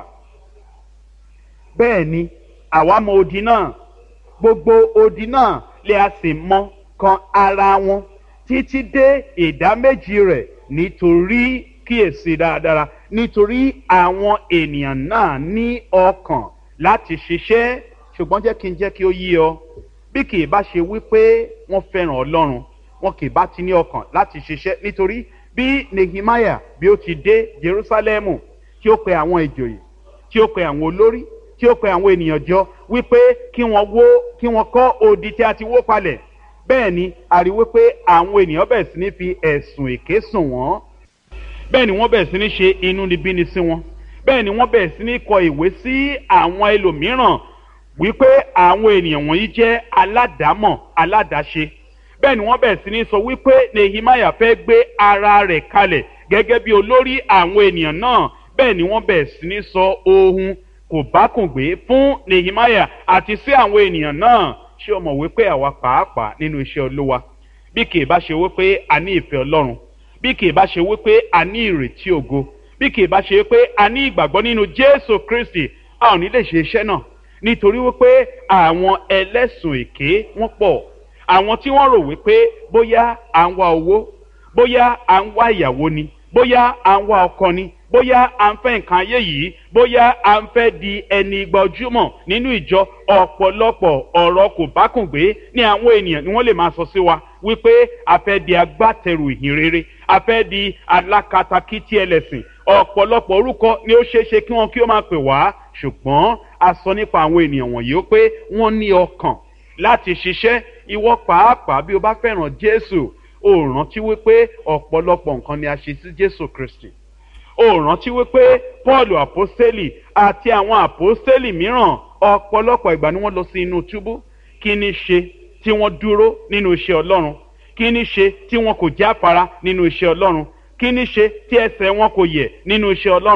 bẹ́ẹ̀ ni àwa mọ odi náà gbogbo odi náà lè a sì mọ kan ara wọn títí dé ìdá méjì rẹ̀ nítorí kíyèsí dáadáa nítorí àwọn ènìyàn náà ní ọkàn láti ṣiṣẹ́ ṣùgbọ́n jẹ́ kí n jẹ́ kí ó yí ọ bí kì í bá ṣe wípé wọ́n fẹ́ràn ọlọ́run wọn kì í bá ti ní ọkàn láti ṣiṣẹ́ nítorí bí nehemiah bí ó ti dé jerusalemu tí ó pe àwọn ìjòyè tí ó pe àwọn olórí tí ó pe àwọn ènìyàn jọ wípé kí wọ́n wó kí wọ́n kọ́ odi tí a ti wó palẹ̀ bẹ́ẹ̀ ni a rí wípé àwọn ènìyàn bẹ̀rẹ̀ sí ní fi ẹ̀sùn èké sùn wọ́n bẹ́ẹ̀ ni wọ́n bẹ̀rẹ̀ sí ní ṣe inúnibíni sí wọn bẹ́ẹ̀ ni wọ́n bẹ̀rẹ̀ sí ní kọ ìwé sí àwọn ẹlòmíràn wípé àwọn ènìyàn wọ̀nyí jẹ́ aládàámọ̀ aládàáṣe bẹ́ẹ̀ ni wọ́n bẹ̀rẹ̀ sí ní sọ wípé nehemiah fẹ́ gbé ara rẹ̀ kalẹ̀ gẹ́gẹ́ bí olórí àwọn ènìyàn náà bẹ́ẹ̀ ni wọ́n bẹ̀rẹ̀ sí ní sọ ohun kò bá kùn gbé fún nehemiah àti sí àwọn ènìyàn náà ṣé o mọ̀ wípé àwa pàápàá nínú iṣẹ́ olúwa bí kì í bá ṣe wípé a ní ìfẹ́ ọlọ́run bí kì í bá ṣe wípé a ní ìrètí ògo bí kì í bá ṣe wípé a ní ìgbàgbọ́ nínú jésù kristi a ò ní lè ṣe iṣẹ́ náà nítorí wípé àwọn ẹlẹ́sùn èké wọ́n pọ̀ àwọn tí wọ́n rò wípé bóyá à ń wá owó bóyá à ń wá ìyàwó ni bóyá à ń wá ọkọ ni bóyá à ń fẹ́ nǹkan ayé yìí bóyá à ń fẹ́ di ẹni gbajúmọ̀ nínú ìjọ ọ̀pọ̀lọpọ̀ ọ̀rọ̀ kò bá kùn gbé ní àwọn ènìyàn ni wọ́n lè máa sọ sí wa wípé a fẹ́ di agbátẹrù ìhìn rere a fẹ́ di alákatakítí ẹlẹ́sìn ọ̀pọ̀lọpọ̀ orúkọ ni ó ṣeé ṣe kí wọ́n kí ó máa pè wá ṣùgbọ́n a sọ nípa àwọn ènìyàn wọ̀nyí ó pé wọ́n ní ọkàn láti ṣiṣẹ́ ìwọ pàápàá bí o bá fẹ́ràn jésù o rántí wípé ọ̀pọ̀lọpọ̀ nǹkan ni a ṣe sí jésù kristi o rántí wípé paul àpọ́sítélì àti àwọn àpọ́sítélì mìíràn ọ̀pọ̀lọpọ̀ ìgbà ni wọ́n lọ sí inú túbú kí ni ṣe tí wọ́n dúró nínú iṣẹ́ ọlọ́run kí ni ṣe tí wọn kò jáfara nínú iṣẹ́ ọlọ́run kí ni ṣe tí ẹsẹ̀ wọn kò yẹ̀ nínú iṣẹ́ ọlọ́run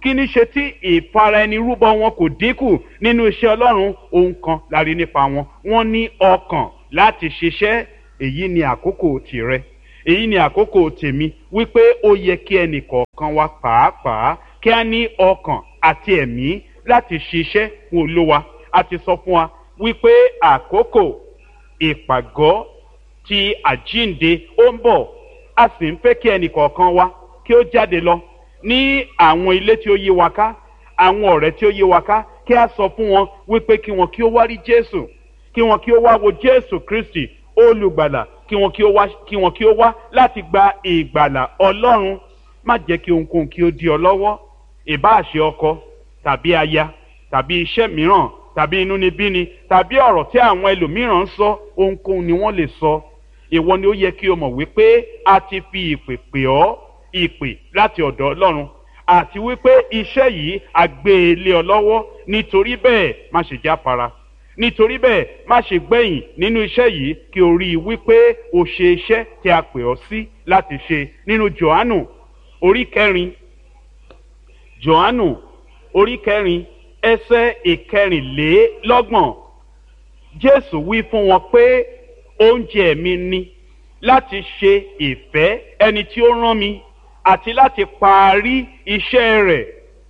kí ní ṣe tí ìfara ẹni rúbọ wọn kò dínkù nínú iṣẹ́ ọlọ́run ohun kan la rí nípa wọn wọ́n ní ọkàn láti ṣiṣẹ́ èyí ni àkókò tìrẹ èyí ni àkókò tèmi wípé ó yẹ kí ẹnì kọ̀ọ̀kan wa pàápàá kí a ní ọkàn àti ẹ̀mí láti ṣiṣẹ́ fún olówa a ti sọ fún wa wípé àkókò ìpàgọ́ ti àjínde ó ń bọ̀ a sì ń fẹ́ kí ẹnì kọ̀ọ̀kan wa kí ó jáde lọ ní àwọn ilé tí ó yí wa ká àwọn ọ̀rẹ́ tí ó yí wa ká kí a sọ fún wọn wípé kí wọn kí ó wá rí jésù kí wọn kí ó wá wo jésù kristi olùgbàlà kí wọn kí ó wá kí wọn kí ó wá láti gba ìgbàlà ọlọ́run má jẹ́ kí ohunkóhun kí ó di ọ lọ́wọ́ ìbáàṣe ọkọ tàbí aya tàbí iṣẹ́ mìíràn tàbí inúnibíni tàbí ọ̀rọ̀ tí àwọn ẹlòmíràn ń sọ ohunkóhun ni wọ́n lè sọ ìwọ ni ó yẹ kí o mọ̀ wípé a ti fi ìpè pè ọ́ ìpè láti ọ̀dọ̀ ọlọ́run àti wípé iṣẹ́ yìí a gbé e lé ọ lọ́wọ́ nítorí bẹ́ẹ̀ má ṣe jáfara nítorí bẹ́ẹ̀ má ṣe gbẹ̀yìn nínú iṣẹ́ yìí kí o rí i wípé o ṣe iṣẹ́ tí a pè ọ́ sí láti ṣe nínú johannu orí kẹrin johannu orí kẹrin ẹsẹ ìkẹrìnlélọ́gbọ̀n jésù wí fún wọn pé oúnjẹ mi ni láti ṣe ìfẹ́ ẹni tí ó rán mi àti láti parí iṣẹ́ rẹ̀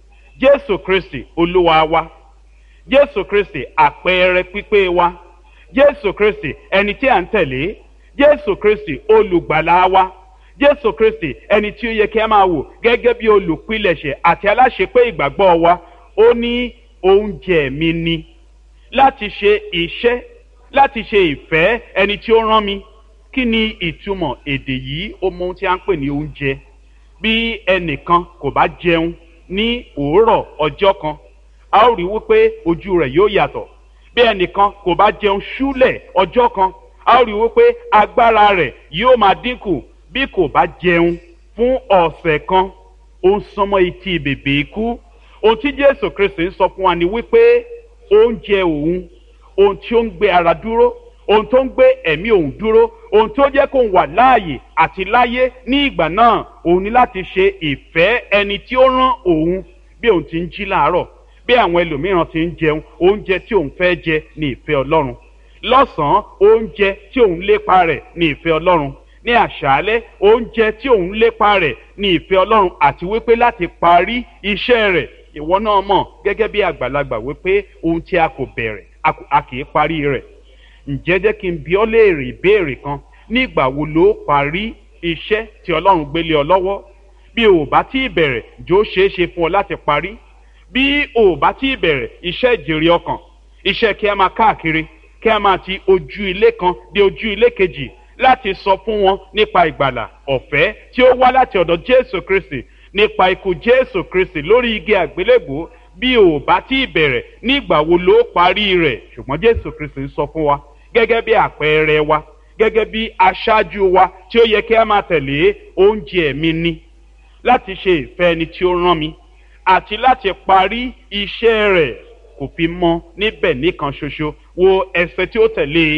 jésù kristi olúwa wa jésù kristi àpẹẹrẹ pípé wa jésù kristi ẹni tí à ń tẹ̀lé jésù kristi olùgbàlà wa jésù kristi ẹni tí ó yẹ kí a máa wò gẹ́gẹ́ bí olùpilẹ̀ṣẹ̀ àti aláṣepé ìgbàgbọ́ wa ó ní oúnjẹ mi ni láti ṣe iṣẹ́ láti ṣe ìfẹ́ ẹni tí ó rán mi kí ni ìtumọ̀ èdè yìí ó mọ ohun tí a ń pè ní oúnjẹ bí ẹnìkan kò bá jẹun ní òórọ̀ ọjọ́ kan a ó rí wípé ojú rẹ̀ yóò yàtọ̀ bí ẹnìkan kò bá jẹun ṣúlẹ̀ ọjọ́ kan a ó rí wípé agbára rẹ̀ yóò máa dínkù bí kò bá jẹun fún ọ̀sẹ̀ kan ó ń sọmọ etí bèbè ikú ohun tí jésù kristi ń sọ fún wa ni wípé oúnjẹ òun ohun tí ó ń gbé ara dúró ohun tó ń gbé ẹ̀mí òun dúró ohun tó jẹ́ kó wà láàyè àti láyé ní ìgbà náà òun ni láti ṣe ìfẹ́ ẹni tí ó rán òun bí òun ti ń jí láàárọ̀ bí àwọn ẹlòmíràn ti ń jẹun oúnjẹ tí òun fẹ́ jẹ ní ìfẹ́ ọlọ́run lọ́sàn-án oúnjẹ tí òun lépa rẹ̀ ní ìfẹ́ ọlọ́run ní àṣálẹ́ oúnjẹ tí òun lépa rẹ̀ ní ìfẹ́ ọlọ́run àti wípé láti parí iṣẹ́ rẹ̀ ìwọ náà mọ̀ gẹ́gẹ́ bí àgbàlagbà wípé ohun tí a kò bẹ̀rẹ̀ a kì í parí rẹ̀ ǹjẹ́ jẹ́ kí n bí ọ́ léèrè ìbéèrè kan nígbà wo ló parí iṣẹ́ tí ọlọ́run gbélé ọ lọ́wọ́ bí o ò bá tí ì bẹ̀rẹ̀ jó ṣeé ṣe fún ọ láti parí bí o ò bá tí ì bẹ̀rẹ̀ iṣẹ́ ìjèrè ọkàn iṣẹ́ kí a máa káàkiri kí a máa ti ojú ilé kan dé ojú ilé kejì láti sọ fún wọn nípa ìgbàlà ọ̀fẹ́ tí ó wá láti ọ̀dọ̀ jésù kristi nípa ikú jésù kristi lórí igi àgbélébùú bí o ò bá tí ì bẹ̀rẹ̀ nígbà wo ló parí rẹ̀ ṣùgbọ́n jésù kristi ń sọ fún wa gẹ́gẹ́ bí àpẹẹrẹ wa gẹ́gẹ́ bí aṣáájú wa tí ó yẹ kí a máa tẹ̀lé oúnjẹ mi ni láti ṣe ìfẹ́ ẹni tí ó rán mi àti láti parí iṣẹ́ rẹ̀ kò fi mọ́ níbẹ̀ nìkan ṣoṣo wo ẹsẹ̀ tí ó tẹ̀lé e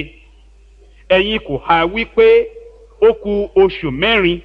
ẹ̀yin kò ha wípé ó ku oṣù mẹ́rin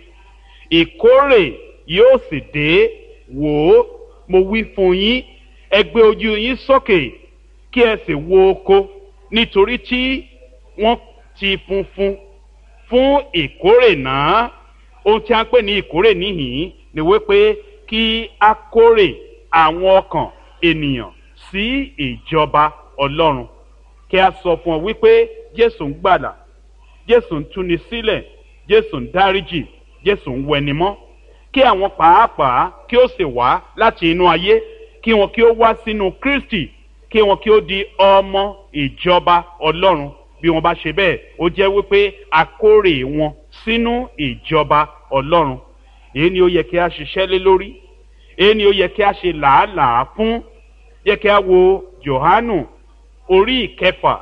ìkórè yóò sì dé wò ó mo wí fún yín ẹ gbé ojú yín sókè kí ẹ sì wo oko nítorí tí wọ́n ti funfun fún ìkórè náà ohun tí a ń pè ní ìkórè níhìn ni wípé kí a kórè àwọn ọkàn ènìyàn sí ìjọba ọlọ́run kí a sọ fún ọ wípé jésù ń gbàlà jésù ń túni sílẹ̀ jésù ń dáríjì jésù ń wẹnimọ́ kí àwọn pàápàá kí ó sì wá láti inú ayé kí wọn kí ó wá sínú kristi kí wọn kí ó di ọmọ ìjọba ọlọ́run bí wọn bá ṣe bẹ́ẹ̀ ó jẹ́ wípé akórè wọn sínú ìjọba ọlọ́run èyí ni ó yẹ kí a ṣiṣẹ́ lé lórí èyí ni ó yẹ kí a ṣe làálàá fún yẹ kí a wo johanu orí ìkẹfà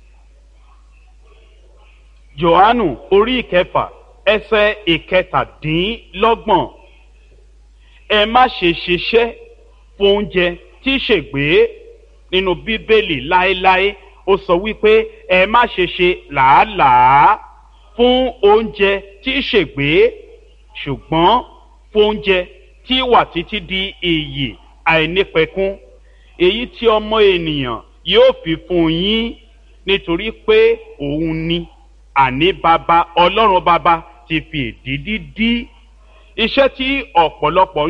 johanu orí ìkẹfà ẹsẹ ìkẹtàdínlọ́gbọ̀n ẹ má ṣe ṣiṣẹ́ fún oúnjẹ tí ṣègbè nínú bíbélì láéláé ó sọ wípé ẹ má ṣe ṣe làálàá fún oúnjẹ tí ṣègbè ṣùgbọ́n fún oúnjẹ tí wà títí di iyì àìnípẹ̀kún èyí tí ọmọ ènìyàn yóò fi fún yín nítorí pé òun ni àní baba ọlọ́run baba ti fi èdìdí dí iṣẹ́ tí ọ̀pọ̀lọpọ̀ ń